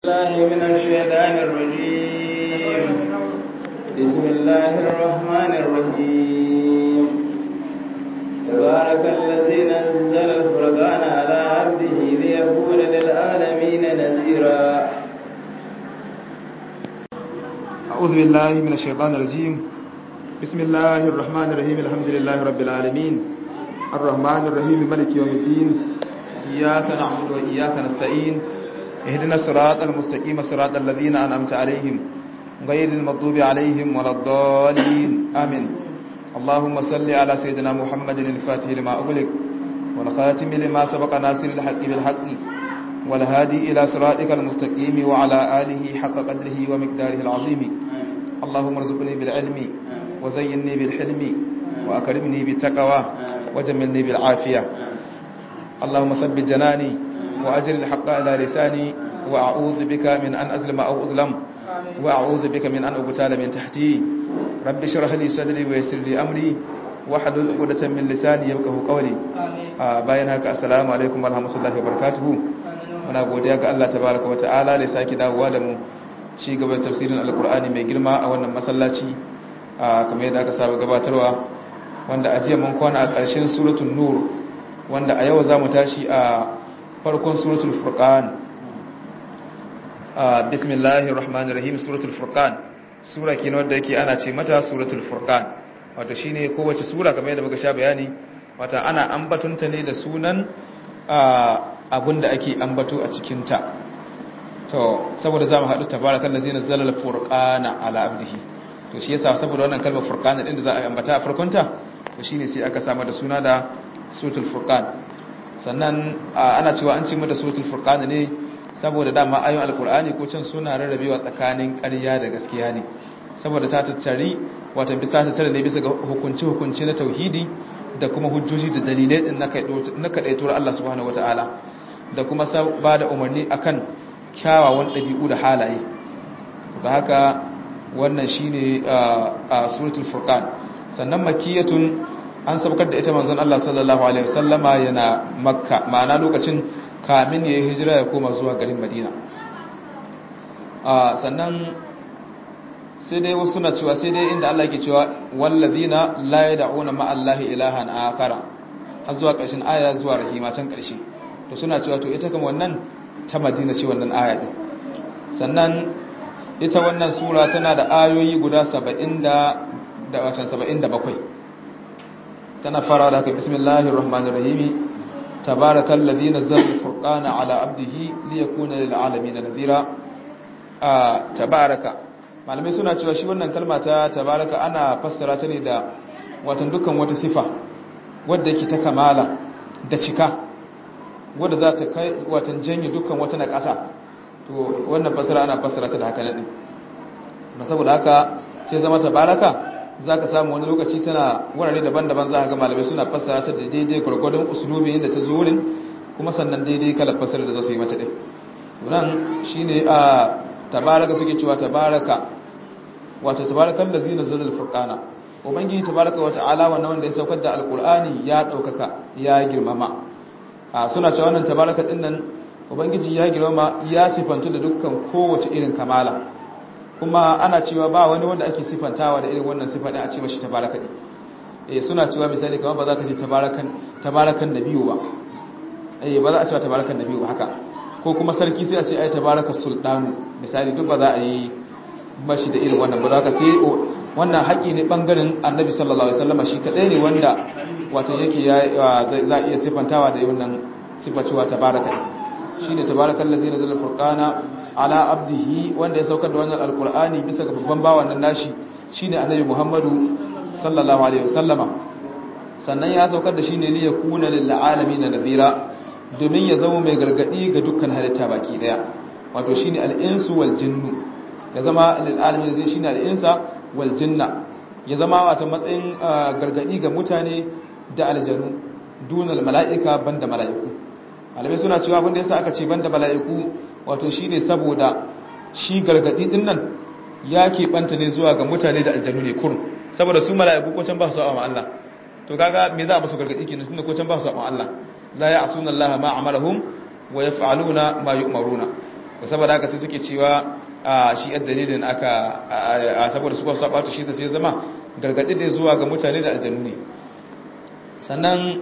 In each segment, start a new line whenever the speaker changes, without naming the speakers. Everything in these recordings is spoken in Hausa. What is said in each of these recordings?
الله من الشيطان الرجيم بسم الله الرحمن الرحيم تبارك الذي نزل الفرقان على عبده ليكون للعالمين نذيرا
أعوذ بالله من الشيطان الرجيم بسم الله الرحمن الرحيم الحمد لله رب العالمين الرحمن الرحيم ملك يوم الدين إياك نعبد وإياك نستعين اهدنا الصراط المستقيم صراط الذين أنعمت عليهم غير المغضوب عليهم ولا الضالين آمين اللهم صل على سيدنا محمد الفاتح لما أغلق والخاتم لما سبق ناصر الحق بالحق والهادي إلى صراطك المستقيم وعلى آله حق قدره ومقداره العظيم اللهم ارزقني بالعلم وزينني بالحلم وأكرمني بالتقوى وجملني بالعافية اللهم ثبت جناني وأجر الحق على لساني وأعوذ بك من أن أظلم أو أظلم وأعوذ بك من أن أقتال من تحتي رب اشرح لي صدري ويسر لي أمري واحلل عقدة من لساني يفقهوا قولي bayan haka assalamu alaikum warahmatullahi wabarakatuh muna godiya ga Allah tabaraka wa ta'ala da sake dawowa da mu ci gaba da tafsirin alkur'ani mai girma a wannan masallaci kamar yadda aka saba gabatarwa wanda a jiya mun kwana a ƙarshen suratul nur wanda a yau zamu tashi a farkon suratul furqan bismillahir rahmanir rahim suratul furqan sura kenan wanda yake ana ce mata suratul furqan wato shine kowace sura kamar yadda muka sha bayani wata ana ambatunta ne da sunan abinda ake ambato a cikinta to saboda zamu haɗu tabarakan da zina zalal furqana ala abdihi to shi yasa saboda wannan kalmar furqana din da za a ambata a farkonta to shine sai aka samu da suna da suratul furqan sannan ana cewa an ce mata suratul furqan ne saboda dama ayoyin alqur'ani ko can suna rarrabewa tsakanin ƙarya da gaskiya ne saboda ta tattari wato bisa ta tare ne bisa ga hukunci hukunci na tauhidi da kuma hujjoji da dalilai din na kaɗaituwar Allah subhanahu wata'ala da kuma ba da umarni akan kyawawan ɗabi'u da halaye da haka wannan shine a suratul furqan sannan makiyatun an sabkar da ita manzon Allah sallallahu alaihi wasallama yana makka ma'ana lokacin kamin ya yi hijira ya koma zuwa garin madina sannan sai dai wasu suna cewa sai dai inda Allah ke cewa wallazina la yad'una ma Allahi ilahan akara har zuwa ƙarshen aya zuwa rahima can ƙarshe to suna cewa to ita kuma wannan ta Madina ce wannan aya din sannan ita wannan sura tana da ayoyi guda 70 da da watan 77 tana fara da haka bismillahir rahmanir rahim tabarakal ladzi nazzala al-furqana ala abdihi liyakuna lil alamin nadhira a tabaraka malamai suna cewa shi wannan kalma ta tabaraka ana fassara ta ne da watan dukkan wata sifa wadda yake ta kamala da cika wadda za ta kai watan janye dukkan wata na ƙasa to wannan fassara ana fassara ta da haka ne ba saboda haka sai zama tabaraka za ka samu wani lokaci tana wurare daban-daban za ka ga malamai suna fassara ta da daidai gwargwadon usulubi da ta zo wurin kuma sannan daidai kalar fassara da za su yi mata ɗin nan shine a tabaraka suke cewa tabaraka wato tabarakan da zina zalal furqana ubangiji tabaraka wa ta'ala wannan wanda ya saukar da alqur'ani ya daukaka ya girmama a suna cewa wannan tabaraka din nan ubangiji ya girmama ya sifantu da dukkan kowace irin kamala kuma ana cewa ba wani wanda ake sifantawa da irin wannan sifa din a ce mashi tabaraka din eh suna cewa misali kamar ba za ka ce tabarakan tabarakan nabiyu ba eh ba za a ce tabarakan nabiyu haka ko kuma sarki sai a ce ai tabarakas sultanu misali duk ba za a yi mashi da irin wannan ba za ka sai wannan haƙi ne ɓangaren annabi sallallahu alaihi wasallam shi kaɗai ne wanda wato yake za a iya sifantawa da wannan sifacewa tabaraka shi ne tabarakan lazi na zala furkana ala abdihi wanda ya saukar da wannan alkur'ani bisa ga babban bawan nan nashi shi ne annabi muhammadu sallallahu alaihi wasallama sannan ya saukar da shi ne liya kuna lil'alami na nazira domin ya zama mai gargaɗi ga dukkan halitta baki ɗaya wato shi ne al'insu wal jinnu ya zama lil'alamin zai shine al'insa wal jinna ya zama wata matsayin gargadi ga mutane da aljanu dunal mala'ika banda mala'iku malamai suna cewa abinda yasa aka ce banda mala'iku wato shine saboda shi gargadi din nan ya banta ne zuwa ga mutane da aljanu ne kurun saboda su mala'iku ko can ba su sa'a Allah to kaga me za a musu gargadi kenan tunda ko can ba su sa'a Allah la ya'suna Allah ma amalahum wa yaf'aluna ma yu'maruna to saboda haka sai suke cewa shi yadda dalilin aka saboda su kwasu sabatu shi sai zama gargaɗi ne zuwa ga mutane da aljanu ne sannan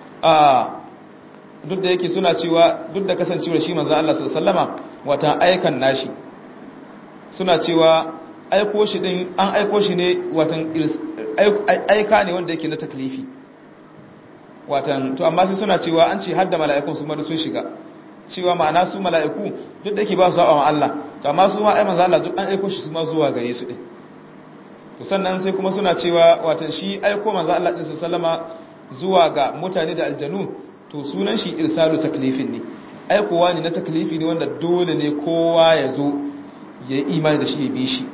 duk da yake suna cewa duk da kasancewar shi manzo Allah sallama wata aikan nashi suna cewa aiko shi din an aiko shi ne watan aika ne wanda yake na taklifi watan to amma sai suna cewa an ce hadda mala'ikun su madu sun shiga cewa ma'ana su mala'iku duk da yake ba su sa'a Allah to amma su ma ai manzo Allah duk an aiko shi su ma zuwa gare su din to sannan sai kuma suna cewa watan shi aiko manzo Allah din sallama zuwa ga mutane da aljanu to sunan shi irsalu taklifin ne aikowa ne na taklifi ne wanda dole ne kowa ya zo ya yi imani da shi ya bi shi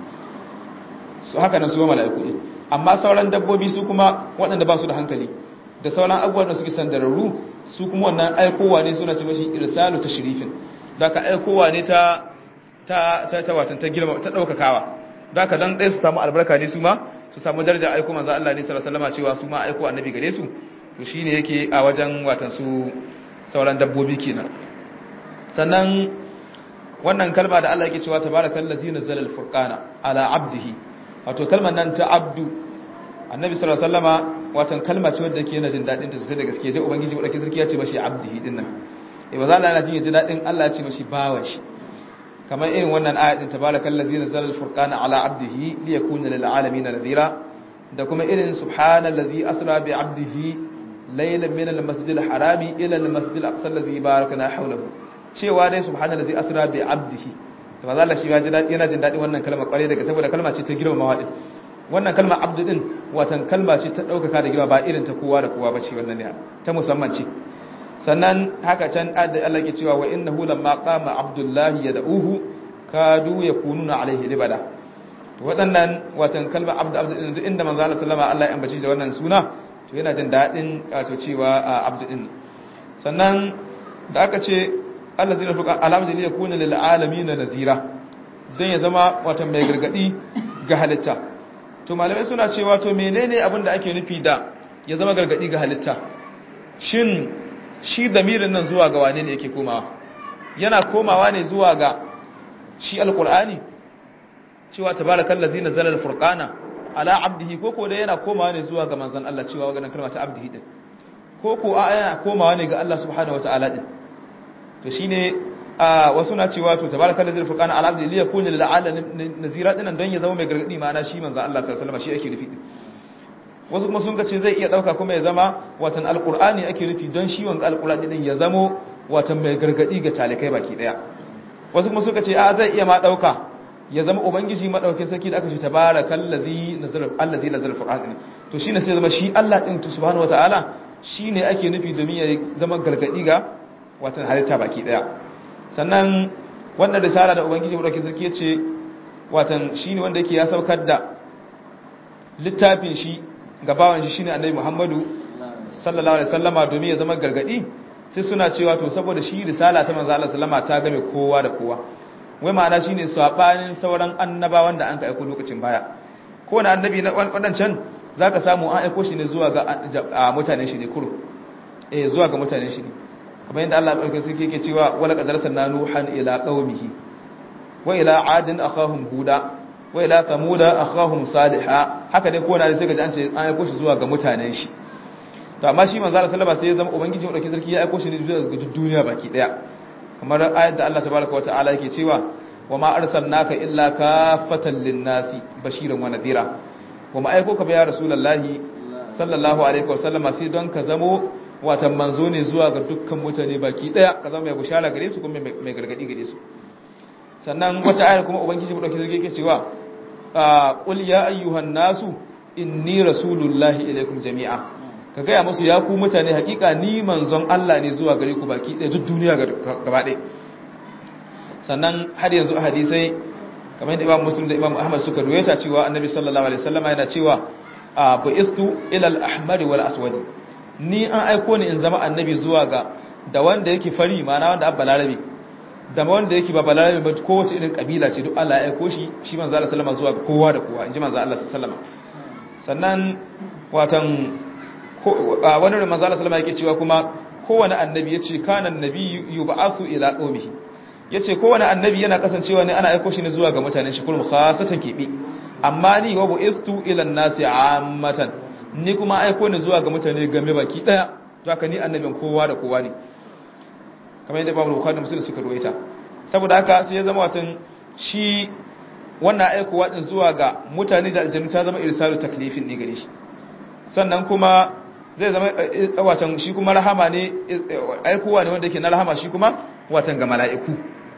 su haka nan su ma mala'iku ne amma sauran dabbobi su kuma waɗanda ba su da hankali da sauran abubuwan da suke sandararru su kuma wannan aikowa ne suna cewa shi irsalu tashrifin da ka aikowa ne ta ta ta ta watan ta girma ta daukakawa da ka dan dai su samu albarka ne su ma su samu daraja aiko manzo Allah ne sallallahu alaihi wasallam cewa su ma aiko annabi gare su to shine yake a wajen watan su sauran dabbobi kenan sannan wannan kalma da Allah yake cewa tabarakallazi nazzala al-furqana ala abdihi wato kalmar nan ta abdu annabi sallallahu alaihi wasallama watan kalma ce wadda yake yana jin dadin ta sosai da gaske dai ubangiji wadda sarki ya ce mashi abdihi din nan eh ba za Allah yana jin jin dadin Allah ya ce mashi bawa shi kamar irin wannan ayat din tabarakallazi nazzala al-furqana ala abdihi liyakuna lil alamin nadhira da kuma irin subhanallazi asra bi abdihi laylan min al-masjidil harami ila al-masjidil aqsa allazi barakna hawlahu cewa dai subhanallazi asra bi abdihi to maza Allah shi ya ji dadi yana jin dadi wannan kalma kware daga saboda kalma ce ta girmamawa din wannan kalma abdu din watan kalma ce ta daukaka da girma ba irin ta kowa da kowa bace wannan ne ta musamman ce sannan haka can da Allah ke cewa wa innahu lamma qama abdullahi yad'uhu kadu yakununa alaihi libada to waɗannan watan kalma abdu abdu din inda manzo Allah sallama Allah ya ambaci da wannan suna to yana jin dadin wato cewa abdu din sannan da aka ce Allah zai rafuka alamdin ya kuna lil alamin nazira dan ya zama wata mai gargadi ga halitta to malamai suna cewa to menene abin da ake nufi da ya zama gargadi ga halitta shin shi damirin nan zuwa ga wane ne yake komawa yana komawa ne zuwa ga shi alqur'ani cewa tabarakallazi nazala alfurqana ala abdihi koko da yana komawa ne zuwa ga manzon Allah cewa wannan kalma ta abdihi din koko a yana komawa ne ga Allah subhanahu wataala din to shine a wasu na cewa to tabarakal ladzi furqana ala abdi li yakuna lil alamin nazira dinan don ya zama mai gargadi ma'ana shi manzo Allah sallallahu alaihi wasallam shi ake nufi wasu kuma sun ce zai iya dauka kuma ya zama watan alqur'ani ake nufi don shi wanga alqur'ani din ya zamo watan mai gargadi ga talikai baki daya wasu kuma suka ce a zai iya ma dauka ya zama ubangiji madaukakin sarki da aka ce tabarakal ladzi nazala allazi nazala furqana to shine sai zama shi Allah din subhanahu wataala shine ake nufi domin ya zama gargadi ga watan halitta baki daya sannan wannan risala da ubangiji madaukakin sarki ya ce watan shine wanda yake ya saukar da littafin shi ga bawan shi shine annabi Muhammadu sallallahu alaihi wasallama domin ya zama gargadi sai suna cewa to saboda shi risala ta manzo Allah sallama ta game kowa da kowa wai ma'ana shine sabanin sauran annabawan da an ka aiko lokacin baya ko na annabi na wadancan zaka samu an aiko shi ne zuwa ga mutanen shi ne kuro eh zuwa ga mutanen shi ne kamar yadda Allah ɗauke suke yake cewa wala qadar sanna nuhan ila qaumihi wa ila adin akhahum huda wa ila thamuda akhahum salihah haka dai kowa ne sai ga an ce an aiko shi zuwa ga mutanen shi to amma shi manzo Allah sallallahu alaihi wasallam sai ya zama ubangiji madaukakin sarki ya aiko shi ne zuwa ga duniya baki daya kamar ayat da Allah tabaaraka wa ta'ala yake cewa wa ma arsalnaka illa kafatan lin-nasi bashiran wa nadhira wa ma aiko ka ba ya rasulullahi sallallahu alaihi wasallam sai don ka zamo watan manzo ne zuwa ga dukkan mutane baki daya ka zama mai bushara gare su kuma mai gargadi gare su sannan wata ayar kuma ubangiji mu dauki zage yake cewa qul ya ayyuhan nasu inni rasulullahi ilaikum jami'a ka gaya musu ya ku mutane hakika ni manzon Allah ne zuwa gare ku baki daya duk duniya gaba daya sannan har yanzu a hadisai kamar yadda Imam Muslim da Imam Ahmad suka ruwaita cewa Annabi sallallahu alaihi wasallam yana cewa bu'istu ila al-ahmar wal aswad ni an aiko ni in zama annabi zuwa ga da wanda yake fari mana wanda abba larabe da wanda yake ba balarabe ba kowace irin kabila ce duk Allah ya aiko shi shi manzo Allah sallama zuwa ga kowa da kowa inji manzo Allah sallama sannan watan wani da manzo Allah sallama yake cewa kuma kowane annabi yace kana annabi yub'athu ila qaumihi yace kowane annabi yana kasancewa ne ana aiko shi ne zuwa ga mutanen shi kullum khasatan kebe amma ni wa bu'istu ila an-nasi ammatan ni kuma aiko ne zuwa ga mutane game baki daya to haka ni annabin kowa da kowa ne kamar yadda Imam Bukhari da Muslim suka ruwaita saboda haka sai ya zama watan shi wannan aikowa din zuwa ga mutane da aljannu ta zama irsalu taklifin ne gare shi sannan kuma zai zama watan shi kuma rahama ne aikowa ne wanda yake na rahama shi kuma watan ga mala'iku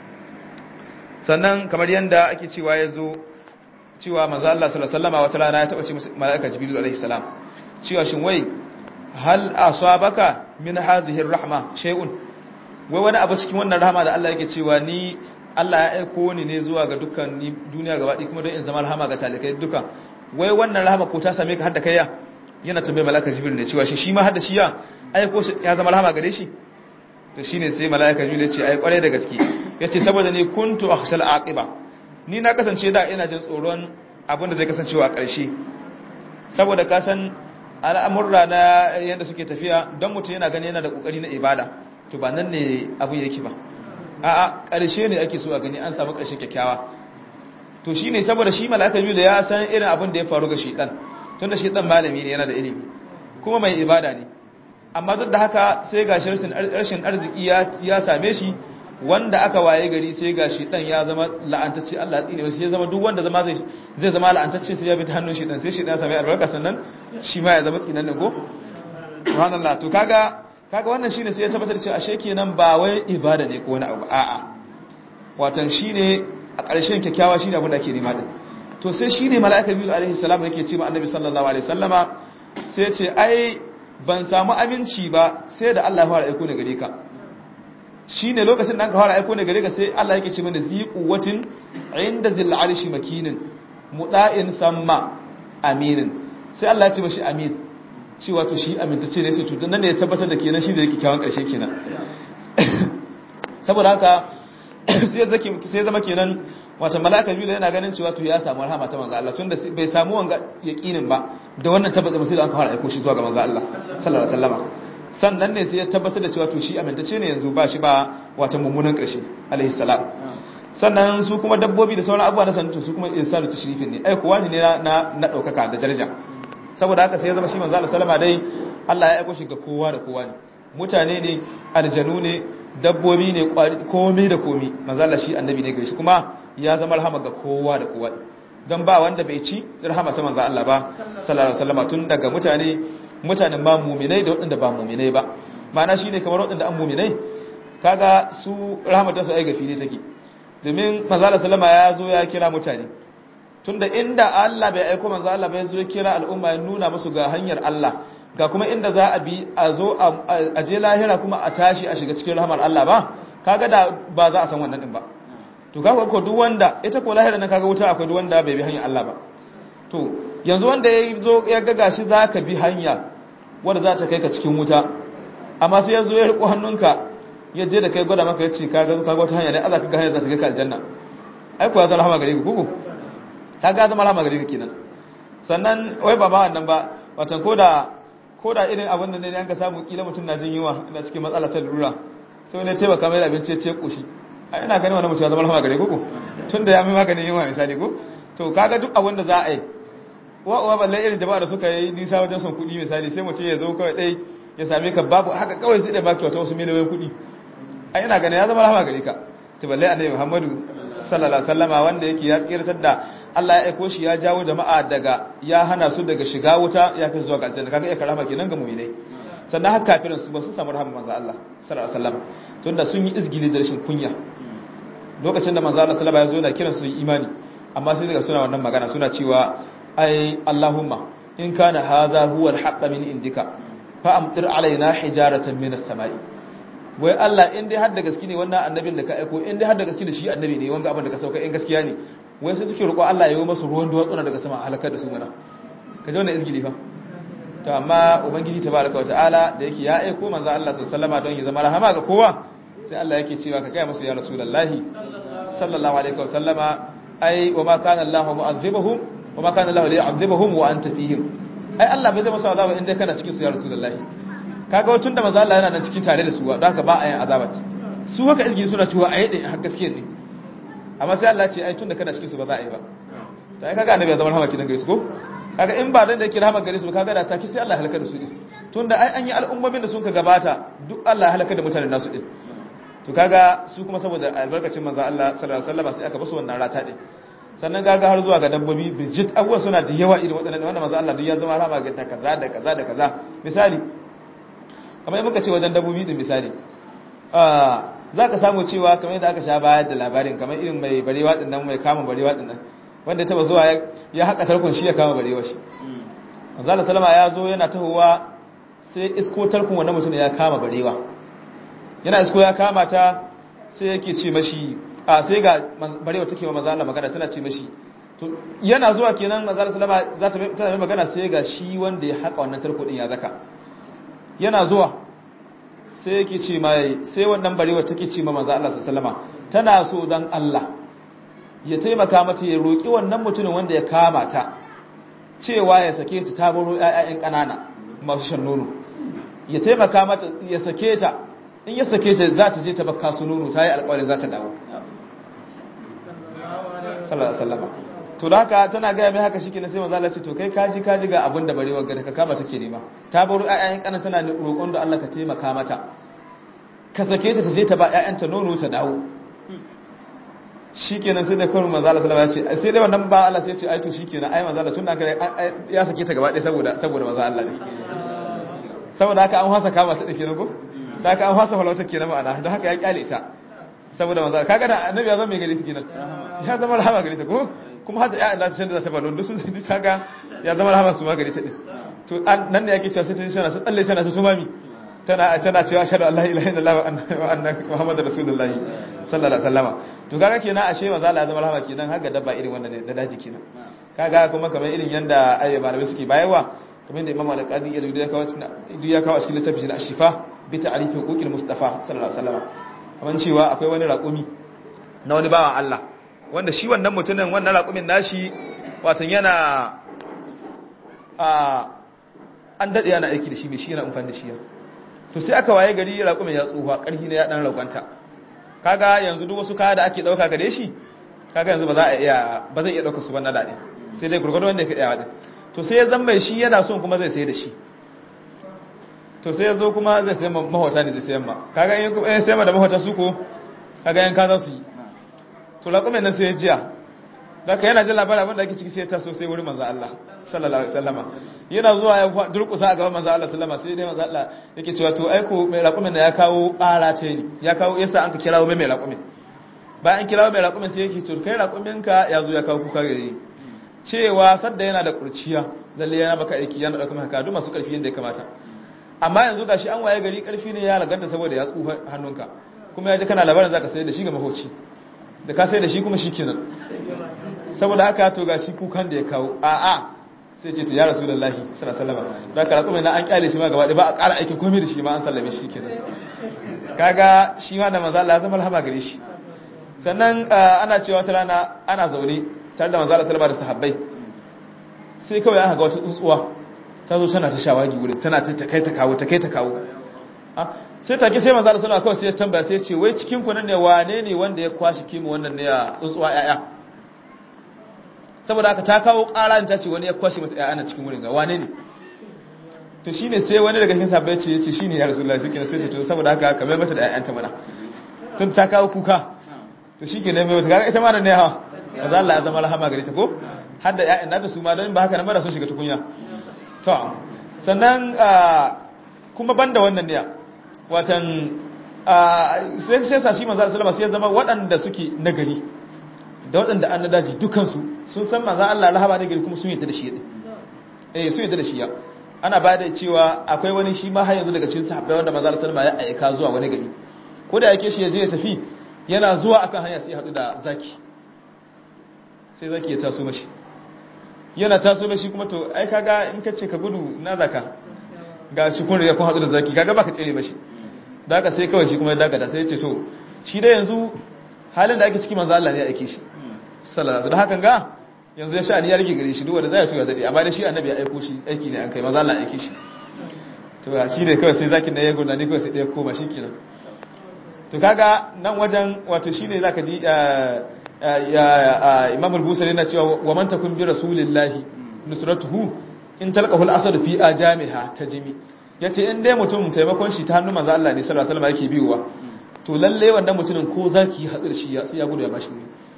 sannan kamar yadda ake cewa ya zo cewa manzo Allah sallallahu alaihi wasallam wata rana ya taba ce mala'ika jibril alaihi salam cewa shin wai hal asabaka min hadhihi rahma shay'un wai wani abu cikin wannan rahama da Allah yake cewa ni Allah ya aiko ni ne zuwa ga dukkan duniya gaba ɗaya kuma don in zama rahama ga talikai duka wai wannan rahama ko ta same ka har da kaiya yana tambaye mala'ika jibril ne cewa shi shi ma har da shi ya aiko shi ya zama rahama gare shi to shine sai mala'ika jibril ya ce ai kware da gaske yace saboda ni kuntu akhshal aqiba ni na kasance da ina jin tsoron abin da zai kasancewa a ƙarshe saboda ka san al'amurra na yadda suke tafiya don mutum yana gani yana da ƙoƙari na ibada to ba nan ne abin yake ba a ƙarshe ne ake so a gani an samu ƙarshe kyakkyawa to shi ne saboda shi malaka da ya san irin abin da ya faru ga shiɗan tun da shiɗan malami ne yana da ilimi kuma mai ibada ne amma duk da haka sai ga rashin arziki ya same shi wanda aka waye gari sai ga shi dan ya zama la'antacce Allah tsine wasu ya zama duk wanda zama zai zai zama la'antacce sai ya bi ta hannun shi dan sai shi dan ya sami albarka sannan shi ma ya zama tsinan ko subhanallah to kaga kaga wannan shine sai ya tabbatar cewa ashe kenan ba wai ibada ne ko wani abu a'a watan shine a ƙarshen kyakkyawa shine abin da ake nema din to sai shine mala'ika biyu alaihi salam yake ce ma annabi sallallahu alaihi wasallama sai ya ce ai ban samu aminci ba sai da Allah ya fara aiko ni gare ka shi ne lokacin da aka fara aiko ne gare ka sai Allah yake ce mana zi quwwatin inda zil arshi makinin muda'in thamma aminin sai Allah ya ce mashi amin shi wato shi amintacce ne sai to dan ne ya tabbatar da kenan shi da yake kyawun karshe kenan saboda haka sai zaki sai zama kenan wato malaka biyu yana ganin cewa to ya samu rahama ta manzo Allah tunda bai samu wanga yaqinin ba da wannan tabbata sai da aka fara aiko shi zuwa ga manzo Allah sallallahu alaihi wasallam sannan ne sai ya tabbatar da cewa to shi amintacce ne yanzu ba shi ba wata mummunan ƙarshe alaihi salam sannan su kuma dabbobi da sauran abubuwa na sanatu su kuma insanu tashrifin ne ai kuwa ne na na daukaka da daraja saboda haka sai ya zama shi manzo Allah sallama dai Allah ya aiko shi ga kowa da kowa ne mutane ne aljanu ne dabbobi ne komai da komai manzo Allah shi annabi ne gare shi kuma ya zama rahama ga kowa da kowa dan ba wanda bai ci rahama ta manzo Allah ba sallallahu alaihi wasallam tun daga mutane mutanen ba muminai da waɗanda ba muminai ba ma'ana shi ne kamar waɗanda an muminai kaga su rahmatar su ai gafi ne take domin manzala salama ya zo ya kira mutane tunda inda Allah bai aiko manzo Allah bai zo ya kira al'umma ya nuna musu ga hanyar Allah ga kuma inda za a bi a zo a je lahira kuma a tashi a shiga cikin rahmar Allah ba kaga da ba za a san wannan din ba to kaga ko duk wanda ita ko lahira nan kaga wuta akwai duk wanda bai bi hanyar Allah ba to yanzu wanda ya zo ya ga gashi za ka bi hanya wadda za ta kai ka cikin wuta amma sai ya zo ya riko hannunka ya je da kai gwada maka ya ce ka ga wata hanya ne Allah ka ga hanyar za ta kai ka aljanna ai kuwa zama rahama gare ka kuku ta ga zama rahama gare ka kenan sannan wai ba ma wannan ba watan koda koda irin abin da ne an ka samu kila mutum na jin yunwa ina cikin matsala ta lura sai ne taimaka mai da abinci ya ce koshi ai ina ganin wannan mutum ya zama rahama gare kuku tun da ya mai maganin yunwa misali ko to kaga duk abin da za a yi wa uwa balle irin jama'a da suka yi nisa wajen son kuɗi misali sai mutum ya zo kawai ɗai ya same ka babu haka kawai sai da baki wata wasu miliyoyin kuɗi a yana ganin ya zama rahama gare ka to balle annabi muhammadu sallallahu alaihi wasallama wanda yake ya tsirtar da Allah ya aiko shi ya jawo jama'a daga ya hana su daga shiga wuta ya kai zuwa ga aljanna kaga ya karama kenan ga mu'minai sannan haka kafirin su ba su samu rahama manzo Allah sallallahu alaihi wasallama tunda sun yi izgili da rashin kunya lokacin da manzo Allah sallallahu alaihi wasallam ya zo da kiran su imani amma sai daga suna wannan magana suna cewa ai Allahumma in kana hadha huwa al min indika fa amtir alaina hijaratan min as-sama'i wai Allah in dai har da gaske ne wannan annabin da ka aiko in dai har da gaske ne shi annabi ne wanga abin da ka sauka in gaskiya ne wai sai suke roƙo Allah ya yi masu ruwan duwatsuna daga sama halakar da su mana ka ji wannan izgili fa to amma ubangiji tabaraka wataala da yake ya aiko manzo Allah sallallahu alaihi wasallam don ya zama rahama ga kowa sai Allah yake cewa ka kai musu ya rasulullahi sallallahu alaihi wasallama ai wa ma kana Allahu mu'azzibuhum wa ma kana Allahu liyu'adhibuhum wa anta fihim ai Allah bai zama su azaba inda kana cikin su ya rasulullahi kaga tun da manzo Allah yana nan cikin tare da su don haka ba a yin azabat su haka izgili suna cewa a yadda har gaskiya ne amma sai Allah ce ai tunda kana cikin su ba za a yi ba ta kaga annabi ya zama rahama kidan gare su ko kaga in ba dan da yake rahama gare su kaga da take sai Allah ya halaka da su din tunda ai an yi al'ummomin da sun ka gabata duk Allah ya halaka da mutanen nasu din to kaga su kuma saboda albarkacin manzo Allah sallallahu alaihi wasallam sai aka basu wannan rata din sannan gaga har zuwa ga dabbobi bijit abubuwa suna da yawa irin waɗannan wanda manzo Allah duk ya zama rahama ga kaza da kaza da kaza misali kamar muka ce wajen dabbobi din misali za ka samu cewa kamar yadda aka sha bayar da labarin kamar irin mai barewa din nan mai kama barewa din nan wanda taba zuwa ya haka tarkon shi ya kama barewa shi manzo salama ya zo yana tahowa sai isko tarkon wannan mutum ya kama barewa yana isko ya kama ta sai yake ce mashi a sai ga barewa take wa manzo Allah magana tana ce mashi to yana zuwa kenan manzo salama za ta tana mai magana sai ga shi wanda ya haka wannan tarko din ya zaka yana zuwa sai yake ce mai sai wannan barewa take ce ma manzo Allah sallama tana so dan Allah ya taimaka mata ya roki wannan mutumin wanda ya kama ta cewa ya sake ta ta baro ƴaƴan kanana masu shan nono ya taimaka mata ya sake ta in ya sake ta za ta je ta bakka su nono ta yi alƙawarin za ta dawo sallallahu alaihi wasallam to da haka tana gaya mai haka shike na sai manzo Allah ce to kai kaji kaji ga abin da barewa ga ka kama take nema ta baro ƴaƴan kanan tana roƙon da Allah ka taimaka mata ka sake ta taje ta ba ƴaƴanta nono ta dawo shikenan sai da kawai manzo Allah sallallahu alaihi wasallam ya ce sai dai wannan ba Allah sai ya ce ai to shikenan ai manzo Allah tun da ya sake ta gaba ɗaya saboda saboda manzo Allah ne saboda haka an hasa kama ta dake ne ko da haka an hasa falauta kenan ma'ana don haka ya kyale ta saboda manzo kaga da annabi ya zama mai gari ta kenan ya zama rahama gari ta ko kuma hada ya Allah da ta balon dusu duk kaga ya zama rahama su ma gari ta din to nan ne yake cewa sai ta tana ta tsalle tana ta tumami tana tana cewa ashhadu an la ilaha illallah wa anna muhammadar rasulullahi sallallahu alaihi wasallam to kaga kenan ashe manzo Allah ya zama rahama kenan har ga dabba irin wannan da daji kenan kaga kuma kamar irin yanda ayyuka malamai suke bayarwa kamar da imam al-qadi ya ya kawo cikin ya kawo cikin littafin al-shifa bi ta'rif huquqil mustafa sallallahu alaihi wasallam kamar cewa akwai wani raƙumi na wani bawan Allah wanda shi wannan mutumin wannan raƙumin nashi watan yana a an daɗe yana aiki da shi mai shi yana amfani da shi to sai aka waye gari raƙumin ya tsufa ƙarfi ne ya ɗan raƙwanta kaga yanzu duk wasu kaya da ake ɗauka gare shi kaga yanzu ba za a iya ba zai iya ɗauka su ban na daɗe sai dai gurgudu wanda ya kaɗa waɗin to sai ya zan mai shi yana son kuma zai sai da shi to sai ya zo kuma zai sayan mahauta ne zai sayan ma kaga yin sayan ma da mahauta su ko kaga yan ka za su yi to laƙumin nan sai ya jiya da ka yana jin labarin abin da ake ciki sai ya taso sai wurin manzo Allah sallallahu alaihi wasallama yana zuwa ya durƙusa a gaban manzo Allah sallama sai dai manzo Allah yake cewa to aiko mai laƙumin da ya kawo ƙara ce ni ya kawo yasa an ka kirawo mai mai laƙumin bayan kirawo mai laƙumin sai yake to kai laƙumin ka ya zo ya kawo kuka gare cewa sadda yana da kurciya lalle yana baka aiki yana dauka maka duk masu karfi yadda ya kamata amma yanzu gashi an waye gari karfi ne ya laganta saboda ya tsufa hannunka kuma ya ji kana labarin zaka sai da shi ga mahoci da ka sai da shi kuma shikenan saboda haka to gashi kukan da ya kawo a a sai ce to ya rasulullahi sallallahu alaihi wasallam da ka kuma na an kyale shi ma gaba ba a ƙara aiki komai da shi ma an sallame shi kenan kaga shi ma da manzo Allah ya zama rahama gare shi sannan ana cewa ta rana ana zaune tare da manzala salama da sahabbai sai kawai aka ga wata tsuntsuwa ta zo tana ta shawagi wurin tana ta kai ta kawo ta kai ta kawo sai take sai manzala salama kawai sai ya tambaya sai ya ce wai cikin ku nan ne wane ne wanda ya kwashi kimu wannan ne ya tsuntsuwa yaya saboda haka ta kawo ƙara ta ce wani ya kwashi mata yaya na cikin wurin ga wane ne to shine sai wani daga cikin sahabbai ce yace shine ya rasulullahi sai kenan sai ce to saboda haka kamar mata da yayanta mana tun ta kawo kuka to shikenan mai wata kaga ita ma nan ne ha maza Allah ya zama rahama gare ta ko har da ƴaƴan nata su ma don ba haka nan ba sun shiga tukunya to sannan kuma banda wannan ne watan sai sai sa shi manzo Allah sallama sai ya zama waɗanda suke nagari da waɗanda an daji dukansu sun san manzo Allah rahama ne gari kuma sun yadda da shi eh sun yadda da shi ya ana ba da cewa akwai wani shi ma har yanzu daga cikin sahabbai wanda manzo Allah sallama ya aika zuwa wani gari ko da yake shi ya je ya tafi yana zuwa akan hanya sai ya haɗu da zaki sai zaki ya taso mashi yana taso mashi kuma to ai kaga in kace ka gudu na zaka ga shi kun riga kun hadu da zaki kaga baka tsere mashi daga sai kawai shi kuma ya daga sai ya ce to shi da yanzu halin da ake ciki manzo Allah ne ya aike shi sallallahu da hakan ga yanzu ya sha ni ya rige gare shi duk wanda zai tuya dade amma da shi annabi ya aiko shi aiki ne an kai manzo Allah ya aike shi to shi ne kawai sai zakin da ya gona ni kawai sai da ya koma shikenan to kaga nan wajen wato shine zaka ji Imam al-Busari yana cewa wa man takun bi rasulillahi nusratuhu in talqahu al-asad fi ajamiha tajmi yace in dai mutum taimakon shi ta hannun manzo Allah ne sallallahu alaihi wasallam yake biyowa to lalle wannan mutumin ko zaki hadir shi ya sai ya gudu ya bashi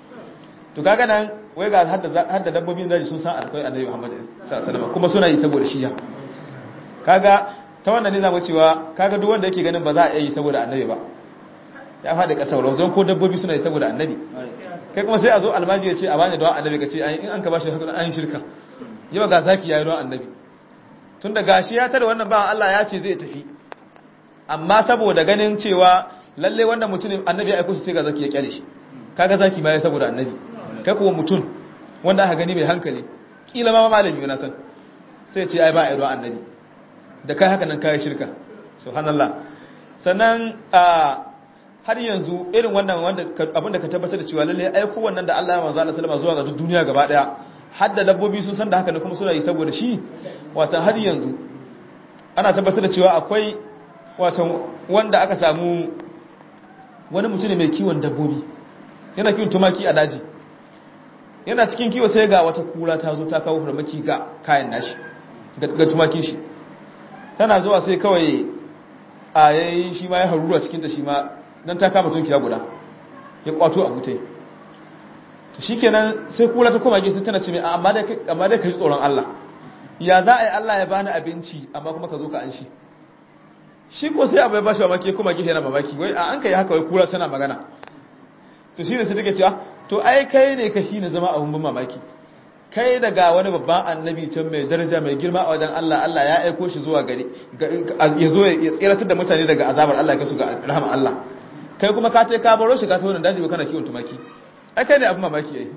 to kaga nan wai ga hadda hadda dabbobin daji sun san alkai annabi Muhammad sallallahu alaihi wasallam kuma suna yi saboda shi ya kaga ta wannan ne zamu cewa kaga duk wanda yake ganin ba za a yi saboda annabi ba ya faɗi ƙasa wa don ko dabbobi suna yi saboda annabi kai kuma sai a zo almaji ya ce a bani don annabi ka ce in an ka bashi hakuri an shirka yau ga zaki yayi don annabi tun da gashi ya tare wannan ba Allah ya ce zai tafi amma saboda ganin cewa lalle wannan mutumin annabi ya aiko shi sai ga zaki ya kyale shi kaga zaki ma ya saboda annabi kai kuwa mutum wanda aka gani mai hankali kila ma malami yana san sai ce ai ba a yi don annabi da kai haka nan kai shirka subhanallah sannan a har yanzu irin wannan wanda abinda ka tabbatar da cewa lalle aiko wannan da Allah ya manzo Allah sallama zuwa ga duniya gaba daya har da dabbobi sun san da haka ne kuma suna yi saboda shi wata har yanzu ana tabbatar da cewa akwai wata wanda aka samu wani mutum mai kiwon dabbobi yana kiwon tumaki a daji yana cikin kiwo sai ga wata kura ta zo ta kawo farmaki ga kayan nashi ga tumakin shi tana zuwa sai kawai a yayi shi ma ya haruru cikin ta shi ma dan ta kama tunkiya guda ya kwato a butai to shikenan sai kula ta koma gefe tana ce mai amma dai amma dai kai tsoron Allah ya za a yi Allah ya bani abinci amma kuma ka zo ka an shi shi ko sai abu ya bashi mamaki kuma gefe yana mamaki wai a an kai haka wai kula tana magana to shine sai take cewa to ai kai ne ka shi ne zama abun ban mamaki kai daga wani babban annabi can mai daraja mai girma a wajen Allah Allah ya aiko shi zuwa gari ya zo ya tsiratar da mutane daga azabar Allah ya kasu ga rahama Allah kai kuma ka ce ka baro shi ka ta wannan daji kana kiwon tumaki ai kai ne abin mamaki yayi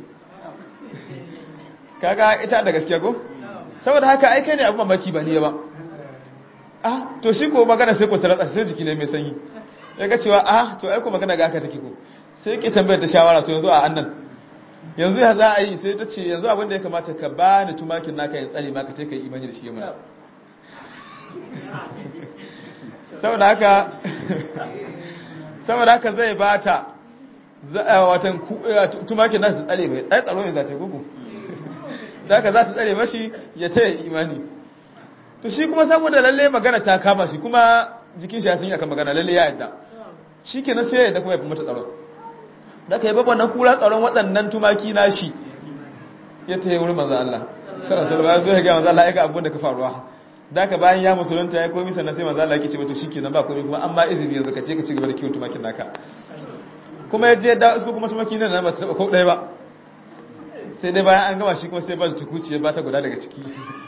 kaga ita da gaskiya ko saboda haka ai kai ne abin mamaki ba ne ba ah to shi ko magana sai ko taratsa sai jiki ne mai sanyi ya ga cewa ah to ai ko magana ga haka take ko sai ke tambayar da shawara to yanzu a annan yanzu ya za a yi sai ta ce yanzu abin da ya kamata ka ba ni tumakin naka ya tsare maka ce ka yi imani da shi yamma saboda haka saboda haka zai ba ta watan tumakin nasu tsare mai tsaye tsaro ne za ta gugu da haka za ta tsare mashi ya ce imani to shi kuma saboda lalle magana ta kama shi kuma jikin shi ya sun yi akan magana lalle ya yadda shi ke na sai ya yadda kuma ya fi mata tsaron da ka yi babban na kura tsaron waɗannan tumaki na shi ya ta yi wurin manzan Allah sarasar bayan zuwa ga manzan Allah ya ga abin da ka faruwa da ka bayan ya musulunta ya komi sannan sai manzan Allah ya ce mata shi ke nan ba komi kuma an ba izini yanzu ka ce ka ci gaba da kiwon tumakin naka kuma ya je da su kuma tumaki nan ba ta taɓa ko ɗaya ba sai dai bayan an gama shi kuma sai ba ta tukuci ya ba ta guda daga ciki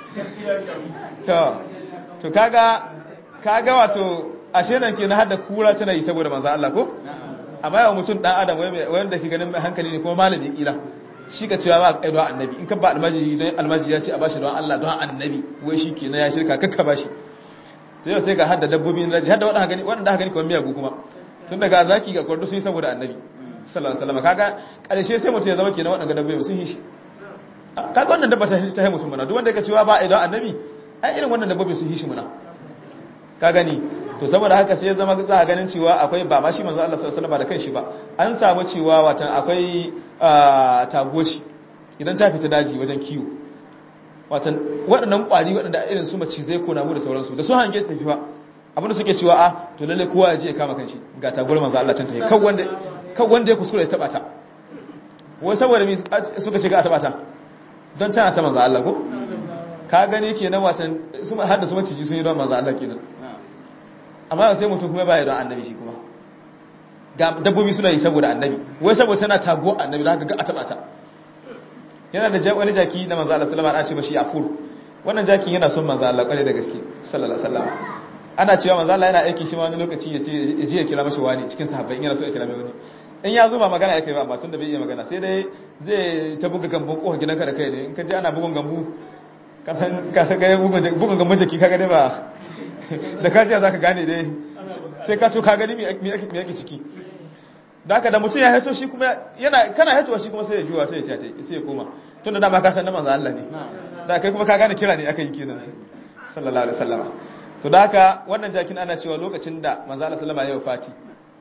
to kaga kaga wato ashe nan ke na hada kura tana yi saboda manzan Allah ko amma yawan mutum dan adam wanda ke ganin mai hankali ne kuma malami kila shi ka cewa ba a don annabi in ka ba almajiri don almajiri ya ce a bashi don Allah don annabi wai shi ke na ya shirka kakka bashi to yau sai ga hadda dabbobi na daji hadda waɗanda gani waɗanda gani kuma miyagu kuma tun daga zaki ga kwardo sun yi saboda annabi sallallahu alaihi wasallam kaga ƙarshe sai mutum ya zama kenan waɗanda dabbobi sun yi shi kaga wannan dabba ta ta mutum mana duk wanda ya cewa ba a don annabi ai irin wannan dabbobi sun yi shi muna ka gani to saboda haka sai ya zama za a ganin cewa akwai ba ma shi manzo Allah sallallahu alaihi wasallam da kanshi ba an samu cewa watan akwai tagoshi idan ta fita daji wajen kiwo watan waɗannan ƙwari waɗanda irin su mace zai kona mu da sauransu da sun hange tafi ba abinda suke cewa a to lalle kowa ya je ya kama kanshi ga taguwar manzo Allah can ta yi kan wanda kan wanda ya kuskure ya taba ta wai saboda mi suka shiga a taba ta don tana ta manzo Allah ko ka gani kenan watan su har da su maciji sun yi don manzo Allah kenan amma sai mutum kuma baya don annabi shi kuma ga dabbobi suna yi saboda annabi wai saboda tana tago annabi da haka ga a taba ta yana da wani jaki na manzo Allah sallallahu alaihi wasallam ana ce mashi afur wannan jakin yana son manzo Allah kware da gaske sallallahu alaihi wasallam ana cewa manzo Allah yana aiki shi ma wani lokaci ya ce ya je ya kira mashi wani cikin sahabbai yana so ya kira mai wani in ya zo ba magana yake ba amma tunda bai iya magana sai dai zai ta buga gambun kohon gidanka da kai ne in ka ji ana bugun gambu ka san ka san ga bugun bugun gambun jaki kaga dai ba da ka za ka gane dai sai ka to ka gani me yake ciki da haka da mutum ya haito shi kuma yana kana haitowa shi kuma sai ya juwa sai ya tiyata sai ya koma tunda dama ka san na manzo Allah ne da kai kuma ka gane kira ne aka yi kenan sallallahu alaihi wasallam to da haka wannan jakin ana cewa lokacin da manzo Allah sallama ya wafati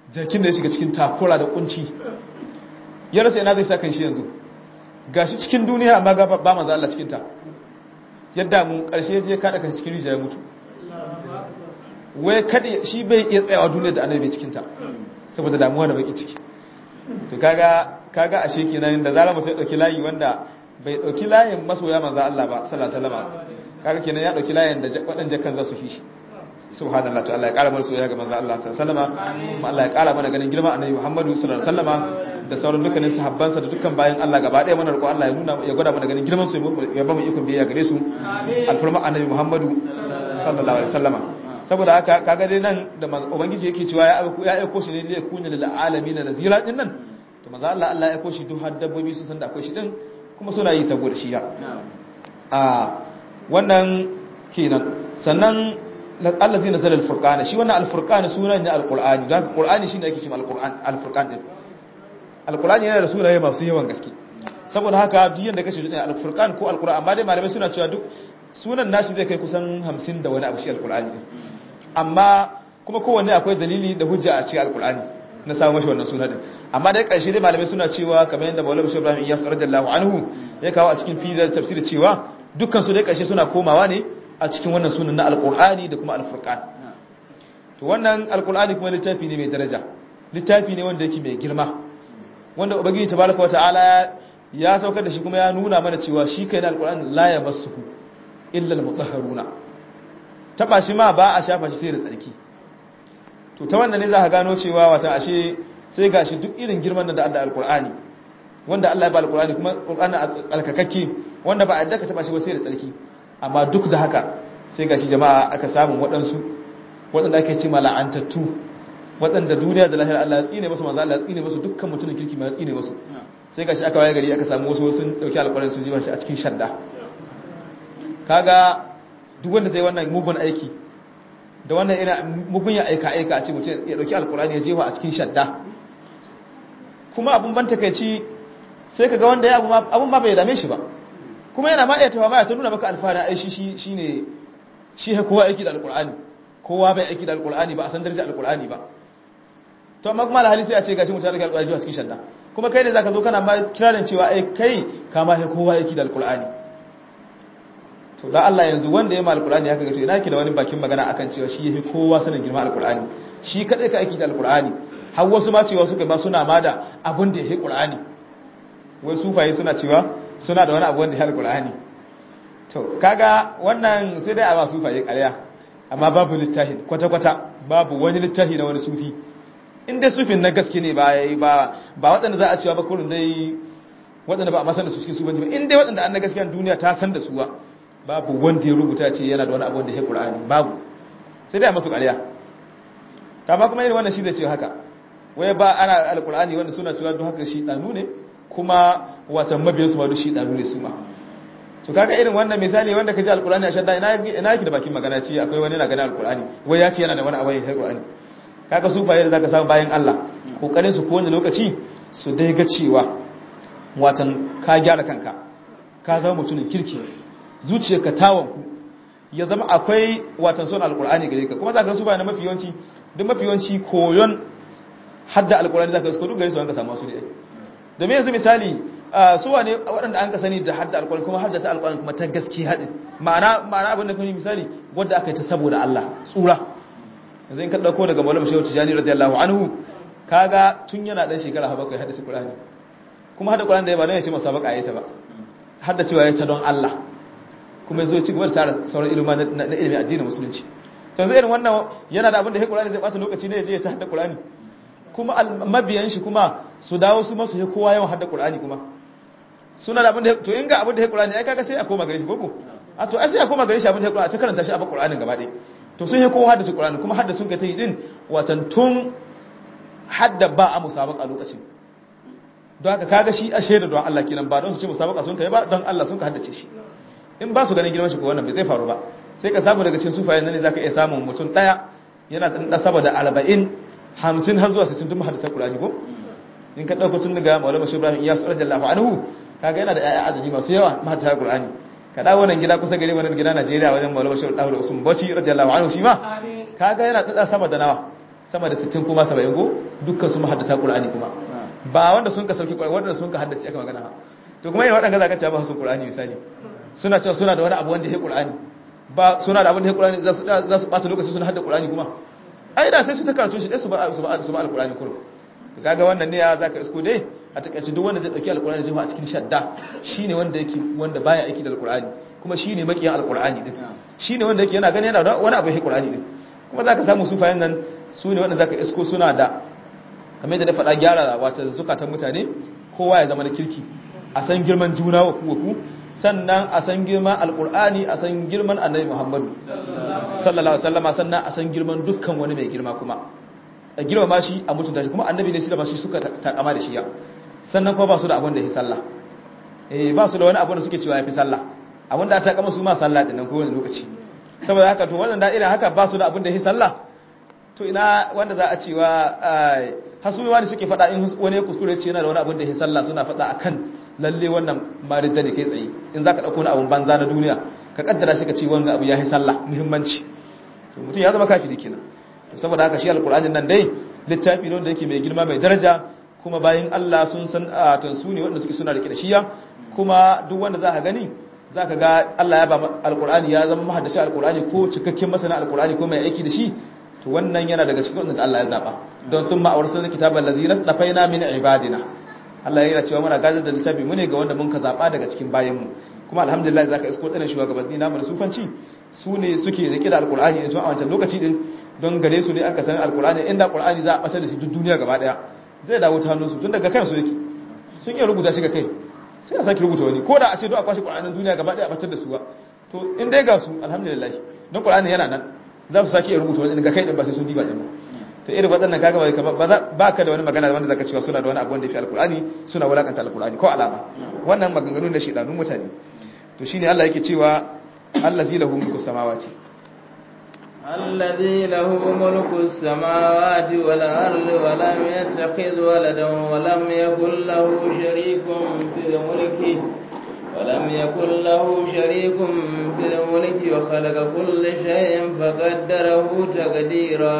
jakin da ya shiga cikin takura da kunci ya rasa ina zai sa kan shi yanzu gashi cikin duniya amma ga ba manzo Allah cikin ta yadda mu karshe je kada kan cikin rijiya ya mutu wai kada shi bai iya tsayawa duniya da annabi cikin ta saboda damuwa da baki ciki to kaga kaga ashe kenan da zarar mutum ya dauki layi wanda bai dauki layin masoya manzo Allah ba sallallahu alaihi wasallam kaga kenan ya dauki layin da wadannan kan za su fi shi subhanallah to Allah ya kara mana soyayya ga manzo Allah sallallahu alaihi wasallam kuma Allah ya kara mana ganin girma annabi Muhammadu sallallahu alaihi wasallam da sauran dukkanin sahabbansa da dukkan bayan Allah gaba ɗaya mana roƙo Allah ya nuna ya gwada mana ganin girman su ya ba mu ikon biyayya gare su alfarma annabi Muhammadu sallallahu alaihi wasallam saboda haka kaga dai nan da ubangiji yake cewa ya ya aiko shi ne ne kunya lil alamin nazira din nan to manzo Allah Allah ya aiko shi duk har dabbobi sun san da akwai shi din kuma suna yi saboda shi ya a wannan kenan sannan allazi nazala al-furqan shi wannan al-furqan sunan ne al-qur'ani dan qur'ani shine yake cewa al-qur'an al-furqan din al-qur'ani yana da sunaye masu yawan gaske saboda haka duk yanda kace din al-furqan ko al-qur'an amma dai malamai suna cewa duk sunan nashi zai kai kusan 50 da wani abu shi al-qur'ani din amma kuma kowanne akwai dalili da hujja a cikin al-qur'ani na samu mashi wannan sunan din amma dai karshe dai malamai suna cewa kamar yadda Maulana Sheikh Ibrahim Iyas radiyallahu anhu ya kawo a cikin fidar tafsir cewa dukkan su dai karshe suna komawa ne a cikin wannan sunan na alkur'ani da kuma alfurqan to wannan alkur'ani kuma littafi ne mai daraja littafi ne wanda yake mai girma wanda ubangiji tabaraka wa ta'ala ya saukar da shi kuma ya nuna mana cewa shi kai na alkur'ani la yamassuhu illa almutahharuna taba shi ma ba a shafa shi sai da tsarki to ta wannan ne za ka gano cewa wata ashe sai gashi duk irin girman da Allah alkur'ani wanda Allah ya ba alkur'ani kuma alkur'ani a tsarkakakke wanda ba a yadda ka taba shi ba sai da tsarki amma duk da haka sai gashi jama'a aka samu waɗansu waɗanda ake ce mala'antattu waɗanda duniya da lahira Allah ya tsine musu manzo Allah ya tsine musu dukkan mutumin kirki ma ya tsine musu sai gashi aka waye gari aka samu wasu sun dauki alƙur'ani sun jiba shi a cikin shadda kaga duk wanda zai wannan mugun aiki da wannan ina mugun ya aika aika a ce mutum ya dauki alƙur'ani ya jefa a cikin shadda kuma abun ban takeici sai kaga wanda ya abun ma bai dame shi ba kuma yana ma iya tawa ma ya ta nuna maka alfahari ai shi shi ne shi ha kowa aiki da alkur'ani kowa bai aiki da alkur'ani ba a san darajar alkur'ani ba to amma kuma alhali sai a ce gashi mutane da alkur'ani a cikin shadda kuma kai ne zaka zo kana ma kirarin cewa ai kai ka ma ha kowa aiki da alkur'ani to da Allah yanzu wanda ya ma alkur'ani haka gato ina ki da wani bakin magana akan cewa shi yafi kowa sanin girma alkur'ani shi kadai ka aiki da alkur'ani har wasu ma cewa suka ma suna ma da abin da yake qur'ani wai sufaye suna cewa suna da wani abu wanda ya alkur'ani to kaga wannan sai dai a ba sufaye ƙarya amma babu littafi kwata-kwata babu wani littafi na wani sufi in dai sufin na gaske ne ba ba ba waɗanda za a cewa ba kurin dai waɗanda ba a masan da su cikin sufanci ba in dai waɗanda an na gaskiya duniya ta san da suwa babu wanda ya rubuta ce yana da wani abu wanda ya qur'ani babu sai dai a masu ƙarya kama kuma irin wannan shi da ce haka wai ba ana alkur'ani wanda suna cewa don haka shi ɗanu ne kuma watan mabiyansu ma duk shi ɗanu ne su ma to kaga irin wannan misali wanda ka ji alkur'ani a shadda ina ina yake da bakin magana ce akwai wani na gani alkur'ani wai ya ce yana da wani abu ya alkur'ani kaga su fa yadda zaka samu bayan Allah kokarin su ko wani lokaci su dai ga cewa watan ka gyara kanka ka zama mutumin kirki zuciyarka tawon ku ya zama akwai watan son alkur'ani gare ka kuma zaka su bayan mafi yawanci duk mafi yawanci koyon hadda alkur'ani zaka su ko duk gare su an ka samu su ne domin yanzu misali su wane waɗanda an ka sani da hadda alƙur'ani kuma hadda ta alƙur'ani kuma ta gaske haɗin ma'ana ma'ana abin da kuma misali wadda aka yi ta saboda Allah tsura yanzu in ka ɗauko daga maulama shehu tijani radiyallahu anhu kaga tun yana ɗan shekara ha bakwai haddace ƙur'ani kuma hadda ƙur'ani da ya ba don ya ce masa baka ya ta ba hadda cewa ya ta don Allah kuma ya zo ci gaba da tara sauran ilima na ilimin addinin musulunci to yanzu irin wannan yana da abin da ya ƙur'ani zai ɓata lokaci ne ya je ya ta hadda ƙur'ani kuma mabiyan shi kuma su dawo su masu ya kowa yawan hadda ƙur'ani kuma suna da abin da to in ga abin da ya Qur'ani ai kaga sai a koma gare shi koko a to ai sai a koma gare shi abin da ya Qur'ani ta karanta shi a Qur'anin gaba ɗaya to sun yi kowa hadda Qur'ani kuma hadda sun ga ta yi din watan tun hadda ba a musabaka lokacin don haka kaga shi a shaida don Allah kenan ba don su ce musabaka sun kai ba don Allah sun ka haddace shi in ba su ganin girman shi ko wannan bai zai faru ba sai ka samu daga cikin sufayen nan ne zaka iya samun mutum daya yana da saboda 40 50 har zuwa 60 tun hadisan Qur'ani ko in ka dauko tun daga Maulana Shehu Ibrahim Iyas radiyallahu anhu kaga yana da ƴaƴa arziki masu yawa mata Qur'ani ka dawo nan gida kusa gare wannan gida Najeriya wajen Maulana Shehu Dawud Usman Bauchi radiyallahu anhu shi ma kaga yana da sama da nawa sama da 60 kuma 70 go dukkan su mahaddata qur'ani kuma ba wanda sun ka sauki qur'ani wanda sun ka haddace aka magana to kuma yayin wadanda zaka ce ba su qur'ani misali suna cewa suna da wani abu wanda ya qur'ani ba suna da abin da ya qur'ani za su za su bata lokaci suna hadda qur'ani kuma ai da sai su ta karatu shi dai su ba su ba su ba alqur'ani kullum kaga wannan ne ya zaka isko dai a takaice duk wanda zai dauki alqur'ani zai a cikin shadda shine wanda yake wanda baya aiki da alqur'ani kuma shine makiyan alqur'ani din shine wanda yake yana gani yana da wani abu yake qur'ani din kuma zaka samu sufayen nan su ne wanda zaka isko suna da kamar yadda da faɗa gyara wata zukatan mutane kowa ya zama da kirki a san girman juna wa ku wa ku sannan a san girman alqur'ani a san girman annabi muhammadu sallallahu alaihi wasallam sannan a san girman dukkan wani mai girma kuma a girmama shi a mutunta shi kuma annabi ne shi da ba shi suka takama da shi ya sannan kuma ba su da abin da ya sallah eh ba su da wani abin da suke cewa ya fi sallah abin da ta kama su ma sallah din nan kowane lokaci saboda haka to wannan da'ira haka ba su da abin da ya sallah to ina wanda za a cewa hasuwa ne suke faɗa in wani ya kuskure ce yana da wani abin da ya sallah suna faɗa akan lalle wannan maridda ne kai tsaye in zaka dauko wani abun banza na duniya ka kaddara shi ka ce wannan abu ya yi sallah muhimmanci to mutum ya zama kafiri kenan saboda haka shi alkur'anin nan dai littafi ne wanda yake mai girma mai daraja kuma bayan Allah sun san a tansu ne wanda suke suna rike da shiya kuma duk wanda za ka gani za ka ga Allah ya ba alkur'ani ya zama mahaddaci alkur'ani ko cikakken masana alkur'ani ko mai aiki da shi to wannan yana daga cikin wanda Allah ya zaba don sun ma'awar sunan kitabal ladzi nafaina min ibadina Allah ya yana cewa muna gadar da littafi mu ne ga wanda mun ka zaba daga cikin bayan mu kuma alhamdulillah zaka isko tsanin shugabanni namu na sufanci su ne suke rike da alkur'ani a wancan lokaci din don gare su ne aka san alkur'ani inda qur'ani za a batar da shi duk duniya gaba daya zai dawo ta hannunsu tun daga kansu yake sun iya rubuta shi ga kai sai a sake rubuta wani ko da a ce do a kwashi qur'anin duniya gaba daya a batar da su ba to in dai ga su alhamdulillah don qur'ani yana nan za su sake iya rubuta wani ga kai din ba sai sun diba din ba to irin waɗannan kaga ba ba ka da wani magana wanda zaka cewa suna da wani abu wanda fi alkur'ani suna wulakanta alkur'ani ko alama wannan maganganun da shedanun mutane to shine Allah yake cewa allazi lahu mulku samawati
الذي له ملك السماوات والأرض ولم يتخذ ولدا ولم يكن له شريك في الملك ولم يكن له شريك في الملك وخلق كل شيء فقدره تقديرا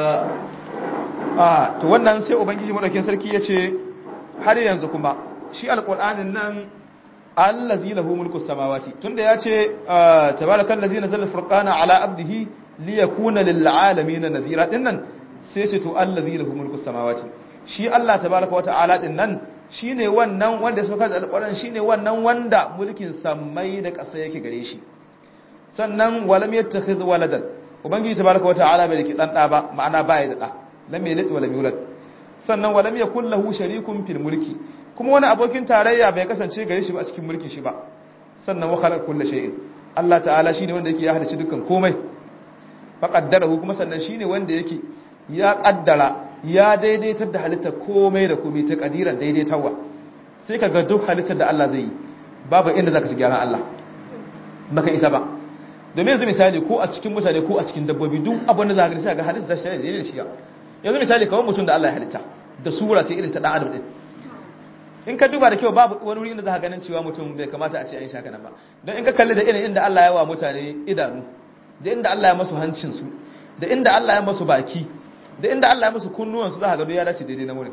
ah to wannan sai ubangiji madaukin sarki yace har yanzu kuma shi alqur'anin nan allazi lahu mulku samawati tunda yace tabarakal ladzi nazzala furqana ala abdihi liyakuna lil alamin nadhira dinnan sai shi to allazi lahu mulku samawati shi Allah tabaraka wataala dinnan shine wannan wanda ya sauka da alqur'ani shine wannan wanda mulkin samai da ƙasa yake gare shi sannan walam yattakhiz waladan ubangiji tabaraka wataala bai riki dan da ba ma'ana bai da da lam yalid wa lam yulad sannan wa lam yakul lahu sharikun fil mulki kuma wani abokin tarayya bai kasance gare shi ba a cikin mulkin shi ba sannan wa khalaqa kulli shay'in Allah ta'ala shine wanda yake ya halice dukkan komai fa qaddarahu kuma sannan shine wanda yake ya kaddara ya daidaitar da halitta komai da komai ta kadiran daidaitawa sai kaga duk halittar da Allah zai yi babu inda zaka ci gyaran Allah baka isa ba domin yanzu misali ko a cikin mutane ko a cikin dabbobi duk abin da zaka ga sai ga halitta ta shi da shi yanzu misali kawai mutum da Allah ya halitta da sura ce irin ta dan adam din in ka duba da kyau babu wani wuri inda za ka ganin cewa mutum bai kamata a ce an shaka nan ba don in ka kalli da irin inda Allah ya wa mutane idanu da inda Allah ya masu hancin su da inda Allah ya masu baki da inda Allah ya masu kunnuwan su za ka ga ya dace daidai na wurin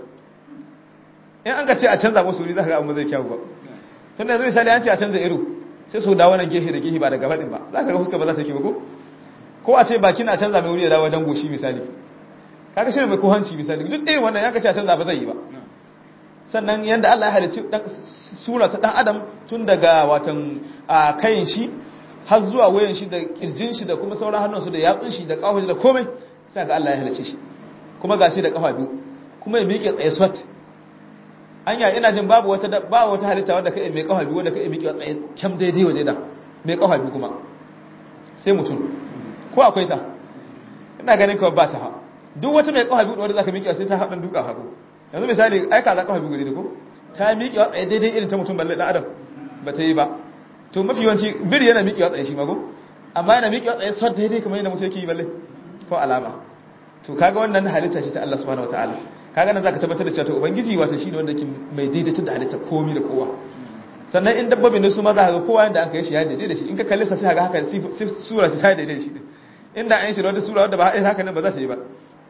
in an ka ce a canza musu wuri za ka ga amma zai kyau ba tun da yanzu misali an ce a canza iro sai su dawo nan gehe da gehe ba da gaba din ba za ka ga fuska ba za ta yi ba ko ko a ce bakin a canza mai wuri ya dawo wajen goshi misali kaga shirin mai ko hanci misali duk irin wannan ya kace a canza ba zai yi ba sannan yanda Allah ya halicci sura ta dan adam tun daga watan kayin shi har zuwa wayan shi da kirjin shi da kuma sauran hannun su da yatsun shi da kafin da komai sai ga Allah ya halicce shi kuma gashi da kafa biyu kuma ya miƙe tsaye swat anya ina jin babu wata ba wata halitta wanda kai mai kafa biyu wanda kai miƙe tsaye kyam daidai waje da mai kafa biyu kuma sai mutum ko akwai ta ina ganin kawai ba ta ha duk wata mai kafa biyu wanda zaka miƙe sai ta haɗin duka hagu yanzu misali ai kaza kafa biyu gare da ko ta miƙe wa tsaye daidai irin ta mutum balle dan adam ba ta yi ba to mafi yawanci biri yana miƙe wa tsaye shi mago amma yana miƙe wa tsaye sau daidai kamar yadda mutum yake yi balle ko alama to kaga wannan halitta ce ta Allah subhanahu wataala kaga nan zaka tabbatar da cewa to ubangiji wato shine wanda yake mai daidaitar da halitta komai da kowa sannan in dabbobi ne su ma za ka ga kowa yanda aka yi shi ya daidai da shi in ka kalle sa sai ka ga haka sura sai daidai da shi inda an yi shi da wata sura wadda ba haka nan ba za ta yi ba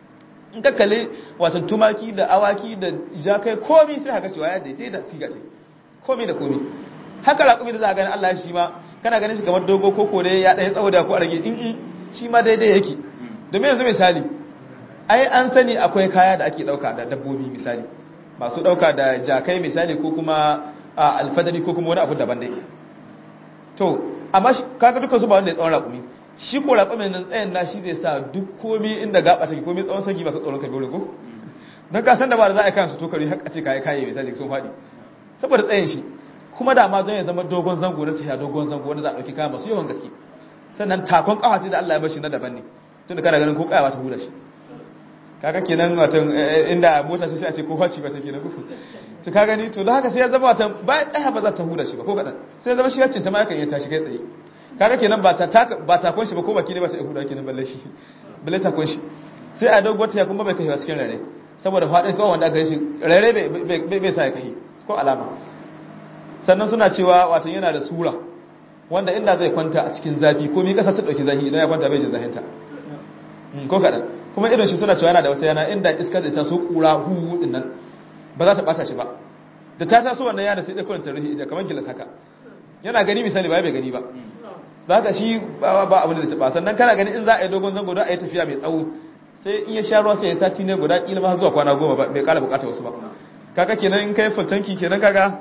in ka kalli watan tumaki da awaki da jakai komi sai haka cewa ya daidai da siga ce komi da komi haka raƙumi da za a gani Allah shi ma kana ganin shi kamar dogo ko kore ya ɗaya tsawo da ko a rage in in shi ma daidai yake domin yanzu misali ai an sani akwai kaya da ake ɗauka da dabbobi misali masu ɗauka da jakai misali ko kuma alfadari ko kuma wani abu daban dai to amma kaga dukkan su ba wanda ya tsawon raƙumi shi ko raƙumin nan tsayin na shi zai sa duk komi inda gaba take komi tsawon sagi ba ka tsoron ka dole ko don ka san da ba da za a yi kansu tokari har a ce kayi kayi misali sun faɗi saboda tsayin shi kuma da ma zan ya zama dogon zango na tafiya dogon zango wanda za a ɗauki kaya masu yawan gaske sannan takon ƙawace da Allah ya bashi na daban ne tun da kana ganin ko ƙayawa ta hula shi kaga kenan watan inda mota sai a ce ko faci ba ta kenan kufu to ka gani to da haka sai ya zama watan ba ƙaya ba za ta hula shi ba ko kaɗan sai ya zama shi yaccin ta ma yakan iya tashi kai tsaye kaga kenan ba ta ba takon shi ba ko baki ne ba ta hula kenan balle shi balle takon shi sai a dogo ta kuma bai kai cikin rare saboda faɗin kawai wanda aka yi shi rare bai sa ya kai ko alama sannan suna cewa watan yana da sura wanda inda zai kwanta a cikin zafi ko mi kasa ta dauki zafi idan ya kwanta bai jin zafinta ko kadan kuma irin shi suna cewa yana da wata yana inda iska zai taso kura hu din nan ba za ta bata shi ba da ta taso wannan yana sai da kawai ta ruhi da kamar gilas haka yana gani misali ba bai gani ba za ka shi ba ba abin da zai taba sannan kana gani in za a yi dogon zango don a yi tafiya mai tsawo sai in ya sha ruwa sai ya sati ne guda kila ma zuwa kwana goma ba bai kala bukata wasu ba kaga kenan in kai fultanki kenan kaga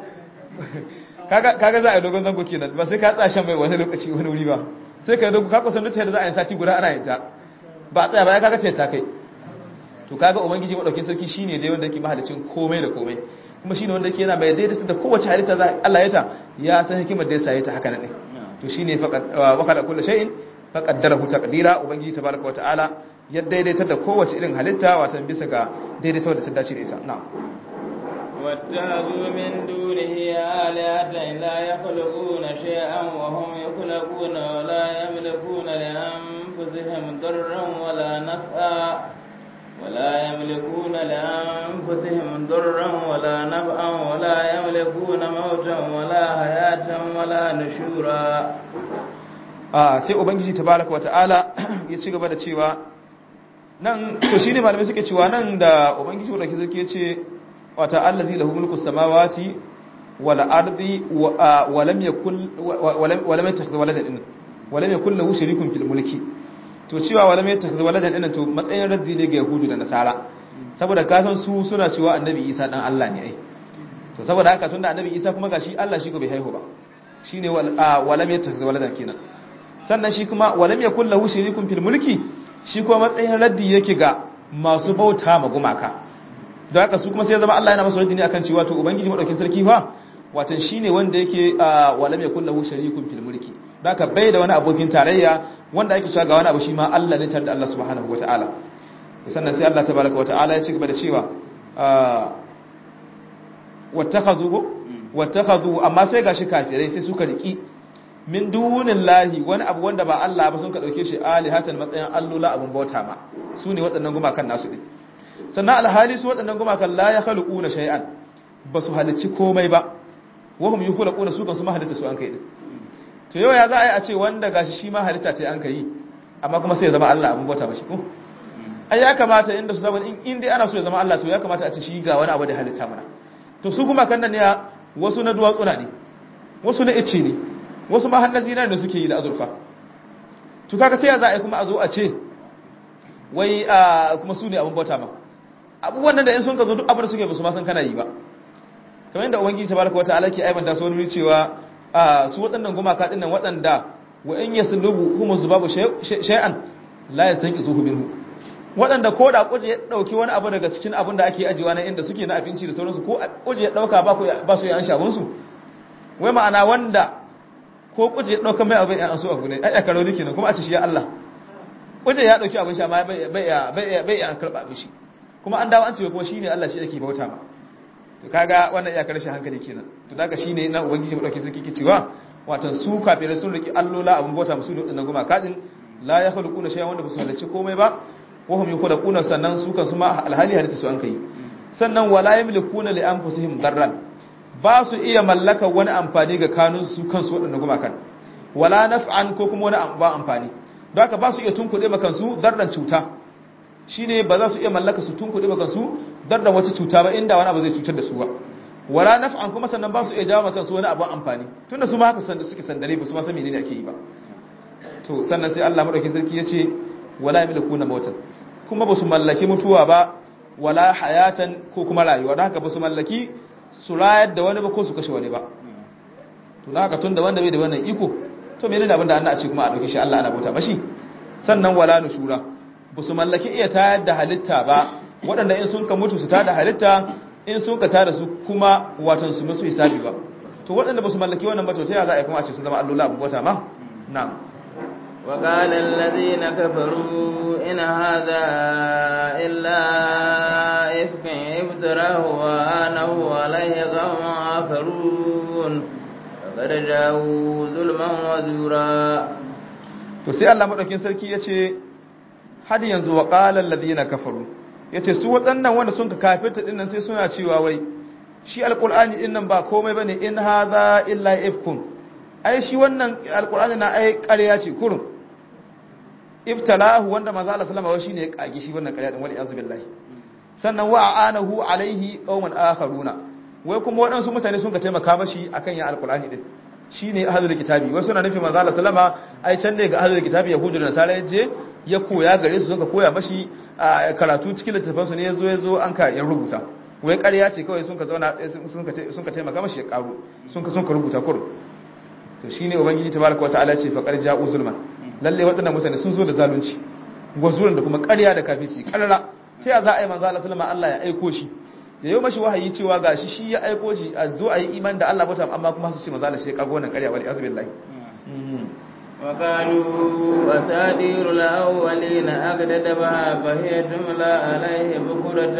kaga za a yi dogon zango kenan ba sai ka tsashen mai wani lokaci wani wuri ba sai ka yi dogon kakwa sanu ta yadda za a yi sati guda ana yin ta ba tsaya ba ya kaga ce ta kai to kaga ubangiji madaukin sarki shine dai wanda yake mahalicin komai da komai kuma shine wanda yake yana mai daidaita da kowace halitta za Allah ya ta ya san hikimar da yasa ya ta haka ne to shine faqad wa qala kullu shay'in faqaddarahu taqdira ubangiji tabaraka wa ta'ala ya daidaita da kowace irin halitta watan bisa ga daidaita wanda ta dace da ita na'am
واتخذوا من دونه آلهة لا يخلقون شيئا وهم يخلقون ولا يملكون لأنفسهم ضرا ولا نفعا ولا يملكون لأنفسهم ضرا ولا نفعا ولا يملكون موتا ولا حياة ولا نشورا
ah sai ubangiji tabaraka wata'ala ya ci gaba da cewa nan to shine malamai suke cewa nan da ubangiji wadda ke ya ce wata allazi lahu mulku samawati wal ardi wa lam yakul wa lam yattakhidh waladan din wa lam yakul lahu sharikun fil mulki to cewa wa lam yattakhidh waladan din to matsayin raddi ne ga yahudu da nasara saboda ka san su suna cewa annabi isa dan Allah ne ai to saboda haka tunda annabi isa kuma gashi Allah shi ko bai haihu ba shine wa lam yattakhidh waladan kenan sannan shi kuma wa lam yakul lahu sharikun fil mulki shi kuma matsayin raddi yake ga masu bauta ma gumaka da haka su kuma sai ya zama Allah yana masa raddi ne akan cewa to ubangiji madaukin sarki fa watan shine wanda yake walam yakul lahu sharikun fil mulki da haka bai da wani abokin tarayya wanda ake cewa ga wani abu shi ma Allah ne tare da Allah subhanahu wataala sannan sai Allah tabaraka wataala ya ci gaba da cewa wattakhadhu wattakhadhu amma sai gashi kafirai sai suka riki min dunillahi wani abu wanda ba Allah ba sun ka dauke shi alihatan matsayin allula abun bauta ma su ne waɗannan gumakan nasu din sannan alhali su waɗannan gumakan la ya khaluquna shay'an ba su halicci komai ba wahum yukhlaquna su kan su mahalitta su an kai din to yau ya za a yi a ce wanda gashi shi ma halitta ta an kai amma kuma sai ya zama Allah abun bauta ba shi ko ai ya kamata inda su zama in dai ana so ya zama Allah to ya kamata a ce shi ga wani abu da halitta mana to su gumakan nan ne wasu na duwatsuna ne wasu na ice ne wasu ma hannun zinar da suke yi da azurfa to kaga sai ya za a yi kuma a zo a ce wai kuma su ne abin bauta ma abubuwan nan da in sun ka zo duk abin da suke ba su ma san kana yi ba kamar yadda ubangiji tabaraka wata ala ke aibanta su wani cewa su waɗannan gumaka ɗin nan waɗanda wa in yaslubu hum zubabu shay'an la yastanqizuhu minhu waɗanda ko da kuje ya dauki wani abu daga cikin abin da ake ajiwa na inda suke na abinci da sauransu ko kuje ya dauka ba ba su yi an shagun su wai ma'ana wanda ko kuje ya dauka mai abin an so abu ne ai akaro dike ne kuma a ci shi ya Allah kuje ya dauki abin sha ma bai bai bai bai an karba mishi kuma an dawo an ce kuma shine Allah shi yake bauta ma to kaga wannan iyakar rashin hankali kenan to daga shine na ubangiji mu dauke suke cewa watan su kafirai sun riki allola abun bauta musu da dinnan goma kadin la yakhluquna shay'an wanda ba su halarci komai ba wa hum yakhluquna sannan su kan su ma alhali halitta su an kai sannan wala yamlikuna li anfusihim darran ba su iya mallaka wani amfani ga kanun su kansu wadannan goma kan wala naf'an ko kuma wani ba amfani don haka ba su iya tunkuɗe makan su darran cuta shine ba za su iya mallaka su tunkuɗe ba kansu dar da wata cuta ba inda wani abu zai cutar da su ba wala naf'an kuma sannan ba su iya jawo kansu wani abu amfani tunda su ma haka sanda suke sandare ba su ma san menene ake yi ba to sannan sai Allah madaukakin sarki yace wala yamlikuna mautan kuma ba su mallaki mutuwa ba wala hayatan ko kuma rayuwa da haka ba su mallaki su rayar da wani ba ko su kashe wani ba to da haka tunda wanda bai da wannan iko to menene abin da Allah a ce kuma a dauke shi Allah ana bauta mashi sannan wala nushura ba su mallaki iya tayar da halitta ba waɗanda in sun ka mutu su tada halitta in sun ka tada su kuma watan su musu hisabi ba to waɗanda ba su mallaki wannan ba to ta za a yi kuma a ce su zama allola abu bauta ma na'am
وقال الذين كفروا إن هذا إلا إفك افتراه وآنه عليه قوم آخرون فقد جاءوا ظلما وزورا
to sai Allah madaukin sarki yace had yanzu wa qala alladhina kafaru yace su waɗannan wanda sun ka kafirta dinnan sai suna cewa wai shi alqur'ani dinnan ba komai bane in hadha illa ifkun ai shi wannan alqur'ani na ai ƙarya ce kurun iftalahu wanda manzo Allah sallama wai shine ya kage shi wannan ƙarya din wal iyaz billahi sannan wa anahu alaihi qauman akharuna wai kuma waɗansu mutane sun ka taimaka mashi akan ya alqur'ani din shine ahlul kitabi wai suna nufin manzo Allah sallama ai can ne ga ahlul kitabi yahudu da nasara yaje ya koya gare su suka koya mashi karatu cikin littafin su ne yazo yazo an ka ya rubuta wai ƙarya ce kawai sun ka zauna sun ka sun ka taimaka mashi ya karo sun ka sun ka rubuta kur to shine ubangiji tabaraka wataala ce fa qad ja'u zulman lalle waɗannan mutane sun zo da zalunci gwazuran da kuma ƙarya da kafirci ƙarara ta ya za a yi manzo Allah sallama Allah ya aiko shi da yau mashi wahayi cewa gashi shi ya aiko shi a zo a yi iman da Allah mutum amma kuma su ce manzo Allah shi ya kago wannan ƙarya wal azbi billahi
وقالوا أساطير الأولين أقددبها فهي تملى عليه بكرة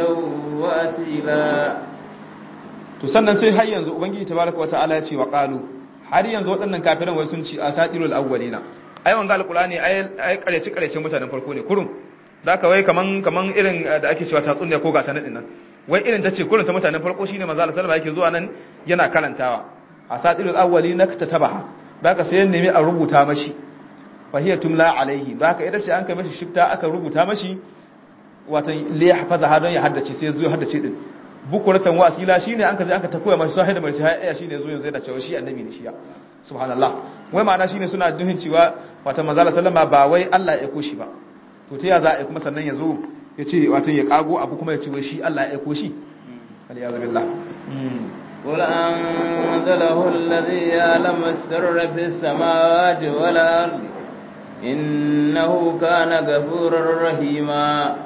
وأسيلا
to sannan sai har yanzu ubangiji tabaraka wataala ya ce wa qalu har yanzu waɗannan kafiran wai sun ci asatirul awwalina ai wanga alqur'ani ai ai kareci kareci mutanen farko ne kurum da ka wai kaman kaman irin da ake cewa tatsuniya ko gata nan wai irin tace kurum ta mutanen farko shine manzo Allah sallallahu alaihi yake zuwa nan yana karantawa asatirul awwalina katabaha baka sai nemi a rubuta mashi fahiya tumla alaihi baka idan sai an kai mashi shifta aka rubuta mashi watan li yahfaza hadon ya haddace sai zo haddace din bukuratan wasila shine an ka je aka ta koya mashi sai da mai sai shine zo yanzu yana cewa shi annabi ne shi ya subhanallah wai ma'ana shine suna duhin cewa wata manzala sallama ba wai Allah ya aiko shi ba to ta ya za a kuma sannan ya zo ya ce wata ya kago abu kuma ya ce wai shi Allah ya aiko shi aliyazu billah
قل أنزله الذي يعلم السر في السماوات والأرض إنه كان غفورا رحيما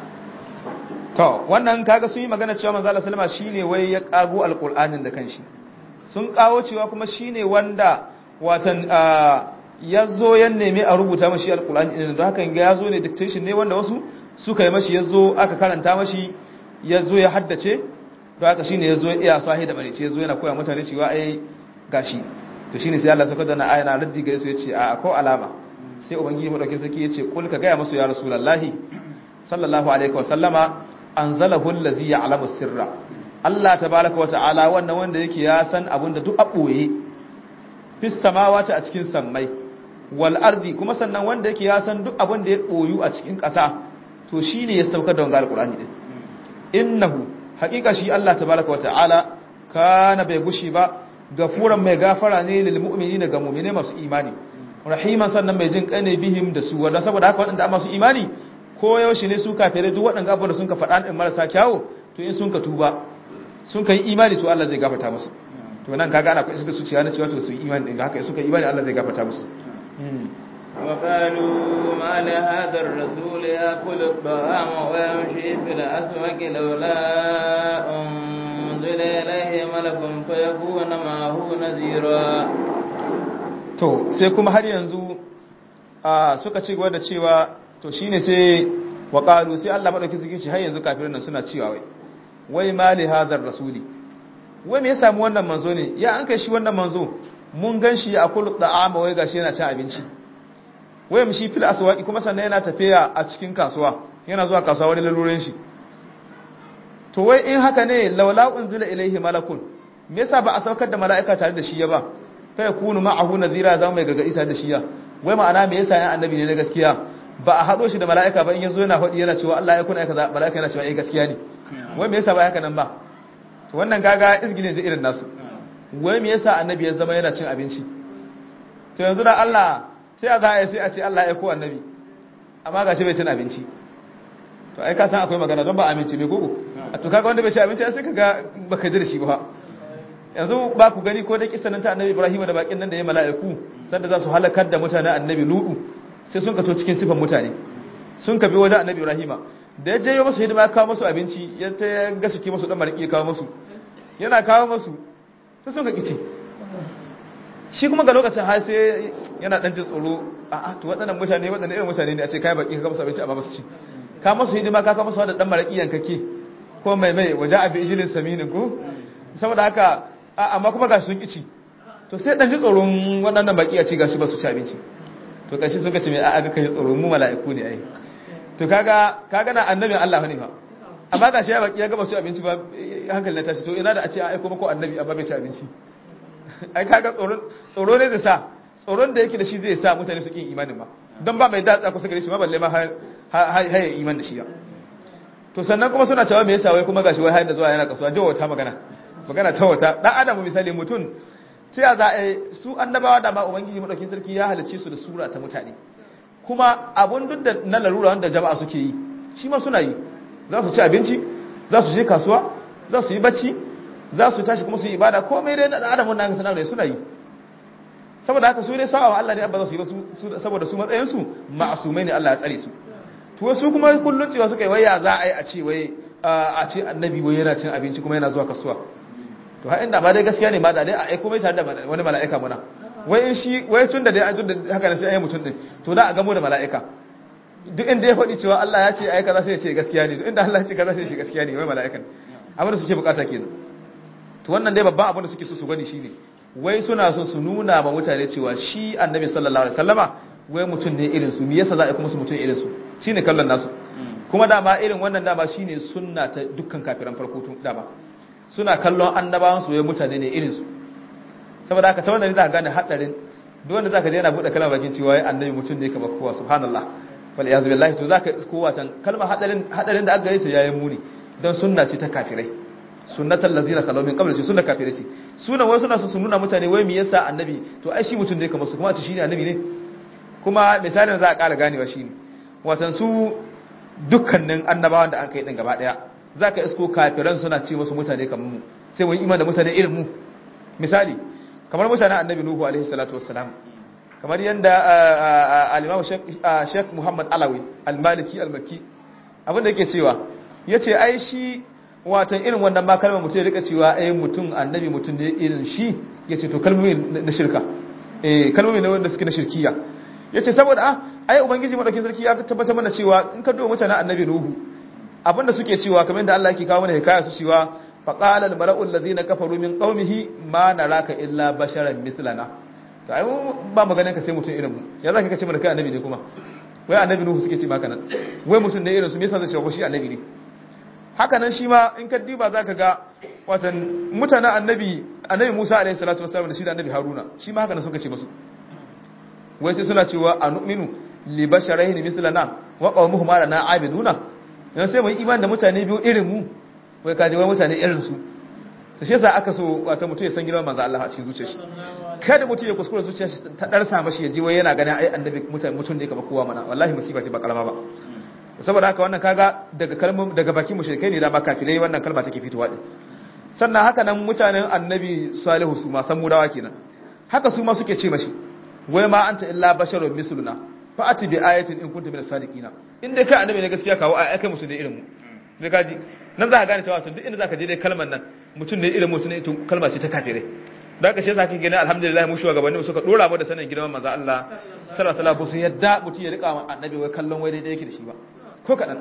to wannan kaga sun yi magana cewa manzo Allah sallama shine wai ya kago alqur'anin da kanshi sun kawo cewa kuma shine wanda watan ya zo ya nemi a rubuta mashi alkulani ɗin da hakan ya zo ne dictation ne wanda wasu suka yi mashi ya zo aka karanta mashi ya zo ya haddace da haka shine ya zo ya iya sahi da marice ya zo yana koya mutane cewa ai gashi to shine sai Allah saka da na ayana raddi gare su yace a ko alama sai ubangiji madaukin sarki yace kul ka gaya musu ya rasulullahi sallallahu alaihi wa sallama anzalahu allazi ya'lamu sirra Allah tabaaraka wa ta'ala wannan wanda yake ya san abinda duk a boye fis samawati a cikin sammai wal ardi kuma sannan wanda yake ya san duk abin da ya koyu a cikin ƙasa to shine ya saukar da wannan alqur'ani din innahu haqiqa shi Allah tabaaraka wa ta'ala kana bai gushi ba gafuran mai gafara ne lil mu'minina ga mu'mine masu imani rahiman sannan mai jin kane bihim da su wanda saboda haka waɗanda masu imani ko yaushe ne su kafirai duk waɗanda abubuwan da sun ka faɗa din marasa kyawu to in sun ka tuba sun kai imani to Allah zai gafarta musu to nan kaga ana kwaisa da su ciya na cewa to su yi imani din haka suka imani Allah zai gafarta musu
وقالوا ما لهذا الرسول يأكل الطعام ويمشي في الأسواق لولا أنزل إليه ملك فيكون معه نذيرا
to sai kuma har yanzu a suka ci gaba da cewa to shine sai wa qalu sai Allah madauki suke ce har yanzu kafirin nan suna cewa wai wai mali hazar rasuli wai me ya samu wannan manzo ne ya an kai shi wannan manzo mun gan shi a kullu da'ama wai gashi yana cin abinci wai shi fil aswaqi kuma sannan yana tafiya a cikin kasuwa yana zuwa kasuwa wani laluren shi to wai in haka ne laula unzila ilaihi malakun me yasa ba a saukar da mala'ika tare da shi ya ba fa yakunu ma'ahu nadhira zama mai gargadi tare da shi ya wai ma'ana me yasa yan annabi ne na gaskiya ba a hado shi da mala'ika ba in yazo yana faɗi yana cewa Allah ya kuna kaza mala'ika yana cewa eh gaskiya ne wai me yasa ba haka nan ba to wannan gaga izgile je irin nasu wai me yasa annabi ya zama yana cin abinci to yanzu da Allah sai a za a yi sai a ce Allah ya ko annabi amma gashi bai cin abinci to ai ka san akwai magana don ba aminci mai gogo a to kaga wanda bai ci abinci sai kaga baka ji da shi ba yanzu ba ku gani ko da kissan ta annabi Ibrahim da bakin nan da ya mala'iku sanda za su halakar da mutanen annabi Lutu sai sun kato cikin sifan mutane sun kabi wajen annabi Ibrahim da ya je musu hidima ya kawo musu abinci ya ta gaske musu dan mariki ya kawo musu yana kawo musu sai sun ka kici shi kuma ga lokacin har sai yana dan jin tsoro a'a to waɗannan mutane waɗannan irin mutane ne a ce kai baki ka musu abinci amma ba su ci ka musu hidima ka kawo musu da dan maraki yankake ko mai mai waje abi ijilin saminin ko saboda haka amma kuma ga sun kici to sai dan ji tsoron waɗannan baki a ce gashi ba su ci abinci to kashi suka ce mai a'a ga kai tsoron mu mala'iku ne ai to kaga kaga na annabin Allah ne fa amma gashi ya baki ya ga ba su abinci ba hankali na tashi to ina da a ce ai kuma ko annabi amma bai ci abinci ai kaga tsoron tsoro ne da sa tsoron da yake da shi zai sa mutane su kin imanin ba don ba mai datsa kusa gare shi ma balle ma har ya iman da shi ya to sannan kuma suna cewa me yasa wai kuma gashi wai har da zuwa yana kasuwa jawo wata magana magana ta wata dan adamu misali mutum sai a za a su annabawa da ma ubangiji madaukin sarki ya halicce su da sura ta mutane kuma abun duk da na larura wanda jama'a suke yi shi ma suna yi za su ci abinci za su je kasuwa za su yi bacci za su tashi kuma su yi ibada komai dai na adamun nan sanar da suna yi saboda haka su dai sa'a wa Allah ne abba za su yi ba saboda su matsayin su ma'asumai ne Allah ya tsare su to su kuma kullun cewa suka yi waya za a yi a ce wai a ce annabi wai yana cin abinci kuma yana zuwa kasuwa to ha inda ba dai gaskiya ne ma da dai a aiko mai tare da wani mala'ika muna wai in shi wai tun da dai an tun da haka ne sai ayi mutum din to da a gamo da mala'ika duk inda ya faɗi cewa Allah ya ce ai kaza sai ya ce gaskiya ne duk inda Allah ya ce kaza sai ya ce gaskiya ne wai mala'ikan abin da suke bukata kenan to wannan dai babban abin da suke so su gani shine wai suna so su nuna ma mutane cewa shi annabi sallallahu alaihi wasallama wai mutum ne irin su me yasa za a kuma su mutum irin su shine kallon nasu kuma dama irin wannan dama shine sunna ta dukkan kafiran farko tun dama suna kallon annabawan su wai mutane ne irin su saboda haka ta wannan ne za ka gane hadarin duk wanda zaka je yana bude kalmar bakin cewa wai annabi mutum ne kamar kowa subhanallah wal iyaz billahi to zaka kowa tan kalmar hadarin hadarin da aka gare ta yayin muni dan sunna ce ta kafirai sunnatal ladzina kalaw min qabl sunna kafirai ce sunan wai suna so su nuna mutane wai me yasa annabi to ai shi mutum ne kamar su kuma a ce shine annabi ne kuma misalin za a ƙara ganewa shine watan su dukkanin annabawan da an kai din gaba daya zaka isko kafiran suna ce musu mutane kamar mu sai mun iman da mutane irin mu misali kamar mutanen annabi nuhu alaihi salatu wassalam kamar yanda al-imam Sheikh Muhammad Alawi al-Maliki al-Makki abinda yake cewa yace ai shi watan irin wannan ma kalmar mutum ya rika cewa ai mutum annabi mutum ne irin shi yace to kalmomi na shirka eh kalmomi ne wanda suke na shirkiya yace saboda ah ai ubangiji madaukin sarki ya tabbatar mana cewa in ka duba mutanen annabi nuhu abinda suke cewa kamar yadda Allah yake kawo mana hikaya su cewa faqala al-mala'u alladhina kafaru min qaumihi ma naraka illa basharan mislana to ai ba maganin ka sai mutum irin mu ya zaka kace mana kai annabi ne kuma wai annabi nuhu suke ce maka nan wai mutum ne irin su me yasa zai shawo shi annabi ne haka nan shi ma in ka diba zaka ga watan mutanen annabi annabi Musa alaihi salatu wassalam da shi da annabi Haruna shi ma haka nan suka ce musu wai sai suna cewa anu'minu li basharayn mislana wa qaumuhum lana abiduna yan sai mu yi imani da mutane biyu irin mu wai kaji wai mutane irin su to shi yasa aka so wata mutum ya san girman manzo Allah a cikin zuciyar shi kada mutum ya kuskura zuciyar shi ta darsa mashi ya ji wai yana ganin ai annabi mutane mutum ne kamar kowa mana wallahi musiba ce ba kalama ba saboda haka wannan kaga daga kalmar daga bakin mushrikai ne da ba kafirai wannan kalma take fitowa din sannan haka nan mutanen annabi salihu su ma san mudawa kenan haka su ma suke ce mashi wai ma anta illa basharun misluna fa ati bi ayatin in kunta min as-sadiqina in dai kai annabi ne gaskiya kawo ai kai mutum ne irin mu ne kaji nan za ka gane cewa duk inda za ka je dai kalmar nan mutum ne irin mutum ne to kalma ce ta kafirai da haka shi yasa kake gani alhamdulillah mu shugabanni suka dora mu da sanin gidan manzo Allah sallallahu alaihi wasallam sun yadda mutum ya rika annabi wai kallon wai daidai yake da shi ba ko kadan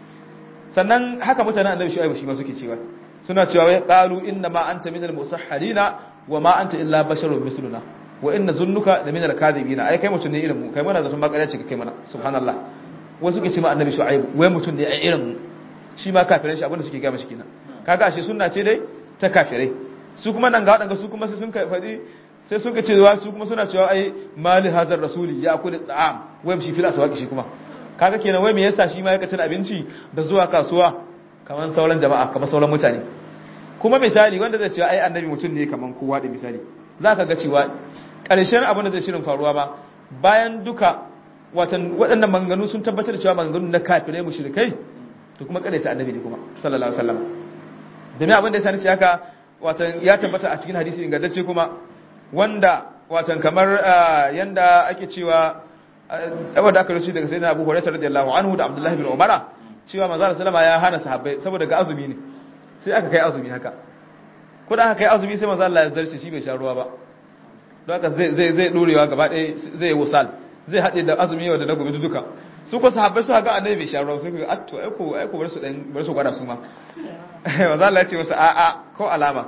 sannan haka mutanen annabi shu'aibu shi ma suke cewa suna cewa wai qalu inna ma anta minal musahharina wa ma anta illa basharun misluna wa inna zunnuka da minal kadhibina ai kai mutum ne irin mu kai mana zaton bakariya ce kai mana subhanallah wasu ke ce ma annabi shu'aibu wai mutum ne ai irin mu shi ma kafirai shi abinda suke gama shi kenan kaga ashe sunna ce dai ta kafirai su kuma nan ga wadanga su kuma sai sun kai fadi sai sun kace wa su kuma suna cewa ai mali hazar rasuli ya kula ta'am wai shi fil aswaqi shi kuma kaga kenan wai me yasa shi ma yake cin abinci da zuwa kasuwa kamar sauran jama'a kamar sauran mutane kuma misali wanda zai cewa ai annabi mutum ne kamar kowa da misali zaka ga cewa ƙarshen abin da zai shirin faruwa ba bayan duka watan waɗannan maganganu sun tabbatar da cewa maganganu na kafirai mushrikai to kuma kada sai annabi ne kuma sallallahu alaihi wasallam domin abin da ya sani ce haka watan ya tabbata a cikin hadisi ingantacce kuma wanda watan kamar yanda ake cewa wanda aka rubuta daga sayyidina Abu Hurairah radiyallahu anhu da Abdullah ibn Umar cewa manzo sallama ya hana sahabbai saboda ga azumi ne sai aka kai azumi haka ko da aka kai azumi sai manzo Allah ya zarce shi bai sha ruwa ba don haka zai zai zai dorewa gaba ɗaya zai yi wusal zai haɗe da azumi yau da na gobe duka su ko sahabbai su ga annabi bai sha ruwa sai ga atto ai ko ai ko bar su dan bar su gwada su ma manzo Allah ya ce masa a'a ko alama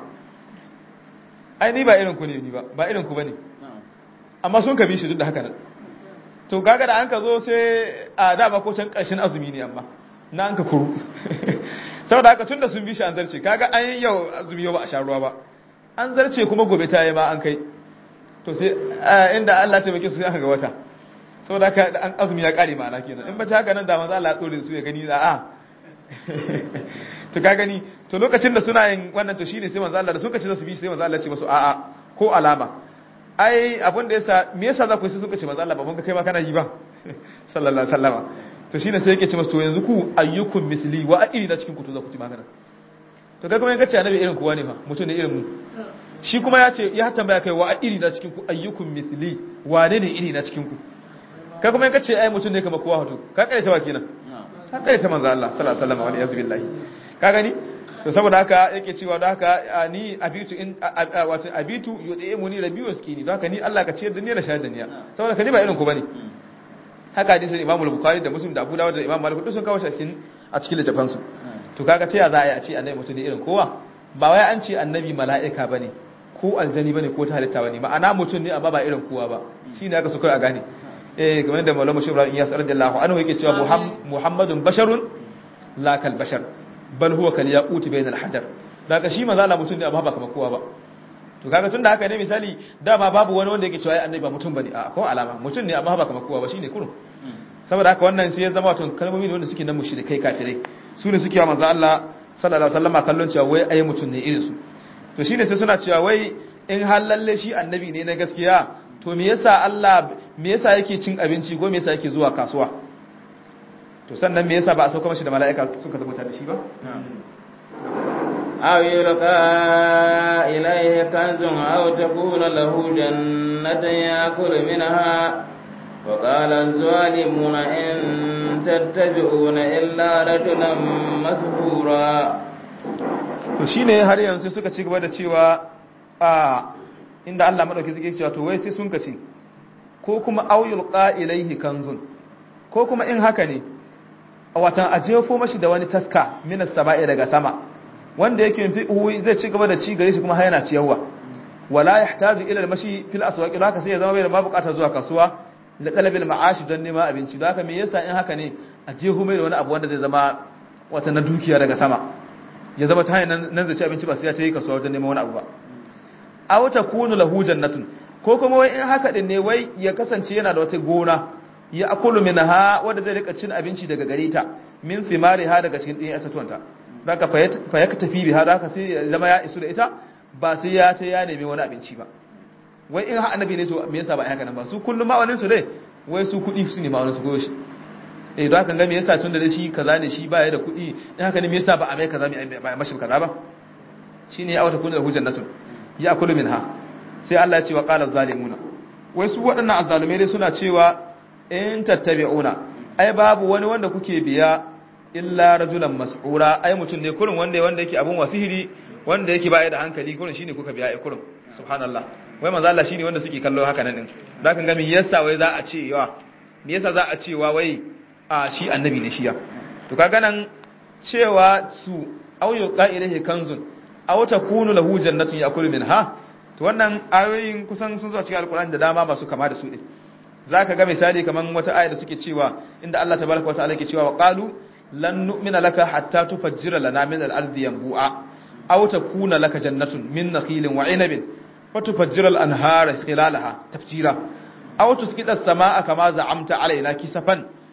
ai ni ba irin ku ne ni ba ba irin ku bane amma sun ka bi shi duk da haka nan to kaga da an ka zo sai a dama ko can ƙarshen azumi ne amma na an ka kuru saboda haka tunda sun bi shi an zarce kaga an yi yau azumi yau ba a sha ruwa ba an zarce kuma gobe ta yi ma an kai to sai inda Allah ta bake su sai aka ga wata saboda haka an azumi ya kare ma'ana kenan in ba ta haka nan da manzo Allah ya dore su ya gani da a to ka gani to lokacin da suna yin wannan to shine sai manzo Allah da suka ce za su bi sai manzo Allah ya ce musu a'a ko alama ai abin da yasa me yasa za ku yi sai suka ce manzo Allah ba mun ga kai ma kana yi ba sallallahu alaihi wasallama to shine sai yake ce musu to yanzu ku ayyukum misli wa a'iri na cikin ku to za ku ci magana to kai kuma in kace annabi irin kowa ne fa mutum ne irin mu shi kuma ya ce ya tambaya kai wa iri na cikin ku ayyukum misli wane ne iri na cikin ku kai kuma in kace ai mutum ne kamar kowa hoto ka kare ta ba kenan ka kare ta manzo Allah sallallahu alaihi wasallam wa alihi billahi ka gani to saboda haka yake cewa da haka ni abitu in wato abitu yudimuni rabbi waskini don haka ni Allah ka ciyar da ni da shayar da ni saboda ka ni ba irin ku bane haka hadisin Imam Bukhari da Muslim da Abu Dawud da Imam Malik duk sun kawo shi a cikin littafan su to kaga ta ya za a yi a ce annabi mutum ne irin kowa ba wai an ce annabi mala'ika bane ko aljani bane ko ta halitta bane ma'ana mutum ne amma ba irin kowa ba shine aka so kai a gane eh kamar da Maulana Shehu Ibrahim Iyas radiyallahu anhu yake cewa Muhammadun basharun la kal bashar bal huwa kal yaqut bayna al hajar daga shi manzo Allah mutum ne amma ba kamar kowa ba to kaga tunda haka ne misali dama babu wani wanda yake cewa ai annabi ba mutum bane a ko alama mutum ne amma ba kamar kowa ba shine kurun saboda haka wannan sai ya zama wato kalmomi ne wanda suke nan mushrikai kafirai su ne suke wa manzo Allah sallallahu alaihi wasallam kallon cewa wai ai mutum ne irin su to shine sai suna cewa wai in har lalle shi annabi ne na gaskiya to me yasa Allah me yasa yake cin abinci ko me yasa yake zuwa kasuwa to sannan me yasa ba a sauka mashi da mala'ika suka zama da shi ba
aw yulqa ilayhi kanzun aw takuna lahu jannatan yakulu minha wa qala az-zalimuna in tattabi'una illa rajulan masbura
to shine har yanzu suka ci gaba da cewa a inda Allah madauki zai cewa to wai sai sun kace ko kuma auyul qa'ilaihi kanzun ko kuma in haka ne a watan ajefo mashi da wani taska minas sama'i daga sama wanda yake yin fi'u zai ci gaba da ci gare shi kuma har yana ciyarwa wala yahtaju ila al-mashi fil aswaq haka sai ya zama bai da bukatar zuwa kasuwa da talabil ma'ashi don neman abinci haka me yasa in haka ne a jeho mai da wani abu wanda zai zama wata na dukiya daga sama ya zama ta hanyar nan zai ci abinci ba sai ya ta yi kasuwa wajen neman wani abu ba aw takunu lahu jannatun ko kuma wai in haka din ne wai ya kasance yana da wata gona ya akulu minha wanda zai rika cin abinci daga gare ta min ha daga cikin ɗin atatuwanta zaka fa ya tafi biha zaka sai ya zama ya isu da ita ba sai ya ta ya nemi wani abinci ba wai in ha annabi ne to me yasa ba ai haka nan ba su kullum ma'anin su dai wai su kuɗi su ne ma'anin su goyo shi eh don haka ga me yasa tun da shi kaza ne shi ba ya da kuɗi in haka ne me yasa ba a mai kaza ba mashi kaza ba shine ya wata kunu da hujjannatun ya kulu minha sai Allah ya ce wa qala zalimuna wai su waɗannan azzalumai dai suna cewa in tattabi'una ai babu wani wanda kuke biya illa rajulan mas'ura ai mutum ne kurin wanda wanda yake abun wasihiri wanda yake baya da hankali kurin shine kuka biya ai kurin subhanallah wai manzo Allah shine wanda suke kallo haka nan din da kan ga me yasa wai za a ce yawa me yasa za a cewa wai a shi annabi ne shiya to kaga nan cewa su auyu qa'ilahi kanzun aw takunu lahu jannatun yakulu minha to wannan ayoyin kusan sun zo cikin alkur'ani da dama masu kama da su din zaka ga misali kaman wata aya da suke cewa inda Allah tabaraka wataala yake cewa wa qalu lan nu'mina laka hatta tufajjira lana min al-ardi yanbu'a aw takuna laka jannatun min nakhilin wa 'inabin wa tufajjira al-anhara khilalaha tafjira aw tusqita as-samaa'a kama za'amta alaina kisafan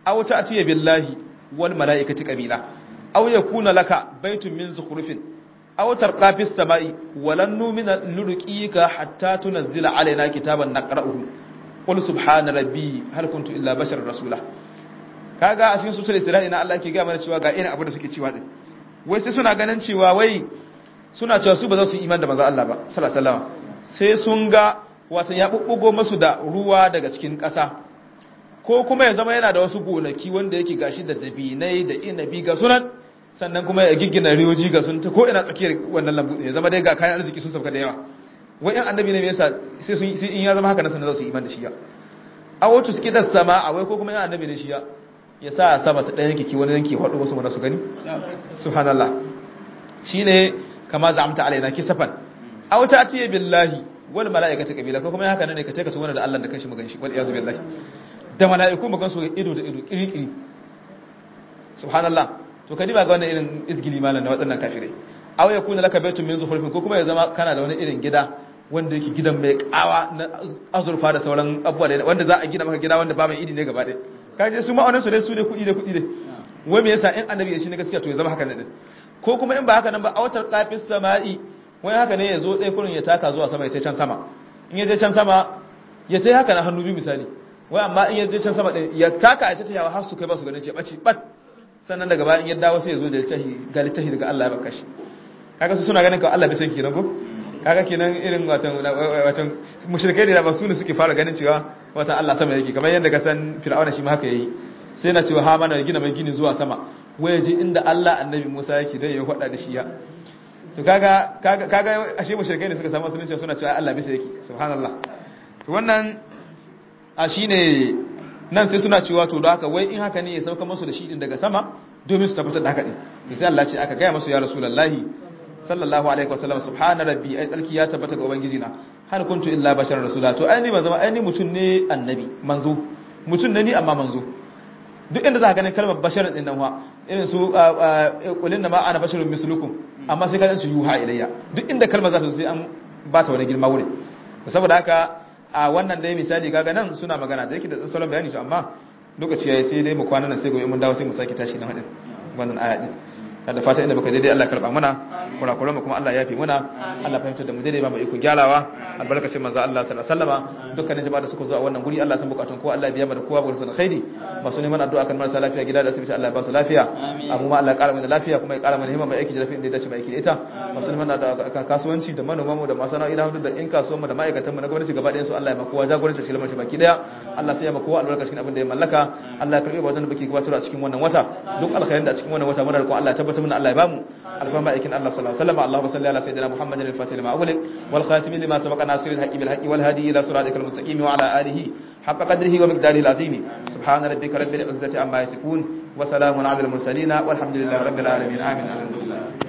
aw ta'tiya billahi wal malaikati qabila aw yakuna laka baytun min zukhrufin aw tarqa fis sama'i walan numina nurqika hatta tunzila alaina kitaban naqra'uhu qul subhana rabbi hal kuntu illa basharar rasula kaga a cikin sutura isra'i na Allah ke ga mana cewa ga irin abu da suke cewa din wai sai suna ganin cewa wai suna cewa su ba za su yi iman da manzo Allah ba sallallahu alaihi wasallam sai sun ga wato ya bubbugo masu da ruwa daga cikin ƙasa ko kuma ya zama yana da wasu gonaki wanda yake gashi da dabinai da inabi ga sunan sannan kuma ya giggina riyoji ga sun ta ko ina tsakiyar wannan lambu ya zama dai ga kayan arziki sun sauka da yawa wai yan annabi ne me yasa sai sun sai in ya zama haka nan sannan za su yi iman da shi ya a wato suke da sama a wai ko kuma yan annabi ne shi ya ya sa sama ta ɗaya yanki wani yanki haɗu wasu mana su gani subhanallah shine kama zamta alaina kisafan aw ta atiye billahi wal malaikatu qabila ko kuma haka ne ka take su wani da Allah da kanshi mu ganshi wal iyaz billahi da malaiku mu gansu ido da ido kirikiri subhanallah to kadi ba ga wannan irin izgili malan na wadannan kafirai aw yakuna laka baytun min zukhrufin ko kuma ya zama kana da wani irin gida wanda yake gidan mai kawa na azurfa da sauran abubuwa wanda za a gina maka gida wanda ba mai idi ne gaba ɗaya kaje su ma'aunin su dai su ne kuɗi da kuɗi ne wai me yasa in annabi ya shi ne gaskiya to ya zama haka ne din ko kuma in ba haka nan ba autar qafis sama'i wai haka ne ya zo ɗaya kurin ya taka zuwa sama ya ce can sama in ya je can sama ya ta haka na hannu biyu misali wai amma in ya je can sama ɗin ya taka ya ta yawa har su kai ba su ganin shi ya ɓace ɓat sannan daga bayan ya dawo sai ya zo da littafi ga littafi daga Allah ya baka shi kaga su suna ganin ka Allah bai san kenan ko kaga kenan irin watan watan mushrikai da ba su ne suke fara ganin cewa wata Allah sama yake kamar yadda ka san Fir'auna shi ma haka yayi sai na cewa ha mana gina mai gini zuwa sama waye je inda Allah annabi Musa yake dai ya faɗa da shi ya to kaga kaga kaga ashe mushrikai ne suka samu musulunci suna cewa Allah bisa yake subhanallah to wannan a shine nan sai suna cewa to da haka wai in haka ne ya sauka musu da shi din daga sama domin su tabbatar da haka din sai Allah ce aka gaya musu ya rasulullahi sallallahu alaihi wasallam subhana rabbi ai tsarki ya tabbata ga ubangiji na hal kuntu illa basharar rasula to ai ni ban zama ai ni mutun ne annabi manzo mutun ne ni amma manzo duk inda za ka ganin kalmar basharar din nan wa irin su kulin da ma ana basharun mislukum amma sai ka su yuha ilayya duk inda kalmar za ta sai an ba ta wani girma wurin saboda haka a wannan dai misali kaga nan suna magana da yake da salon bayani to amma lokaci yayi sai dai mu kwana nan sai gobe mun dawo sai mu sake tashi nan hadin wannan aya din da fata inda baka daidai Allah karba mana kurakuran mu kuma Allah ya yafi muna Allah fahimtar da mu daidai ba mu iko gyarawa albarkacin manzo Allah sallallahu alaihi wasallama dukkanin jama'a da suka zo a wannan guri Allah san bukatun ko Allah biya mana kowa gurin khairi masu neman addu'a kan marasa lafiya gida da asibiti Allah ya ba su lafiya abu ma Allah ya kara mana lafiya kuma ya kara mana himma mai aiki da lafiya da ya dace mai aiki da ita masu neman da kasuwanci da manoman mu da masana'o'i da da in kasuwan mu da ma'aikatan mu na gwamnati gaba ɗayan su Allah ya makowa jagoranci shi lamar shi baki daya Allah sai ya makowa albarkacin abin da ya mallaka Allah ya karbe ba wannan da bake gabatar a cikin wannan wata duk alkhairin da a cikin wannan wata muna roƙon Allah ya tabbatar mana Allah ya bamu alfama aikin Allah sallallahu alaihi wasallam Allahumma salli ala sayyidina Muhammadin al-fatih lima ughliq wal khatim lima sabaqa nasiril haqqi bil haqqi wal hadi ila siratikal mustaqim wa ala alihi haqqa qadrihi wa miqdarihi al-azim subhana rabbika rabbil izzati amma yasifun wa salamun ala al-mursalin walhamdulillahi rabbil alamin amin alhamdulillah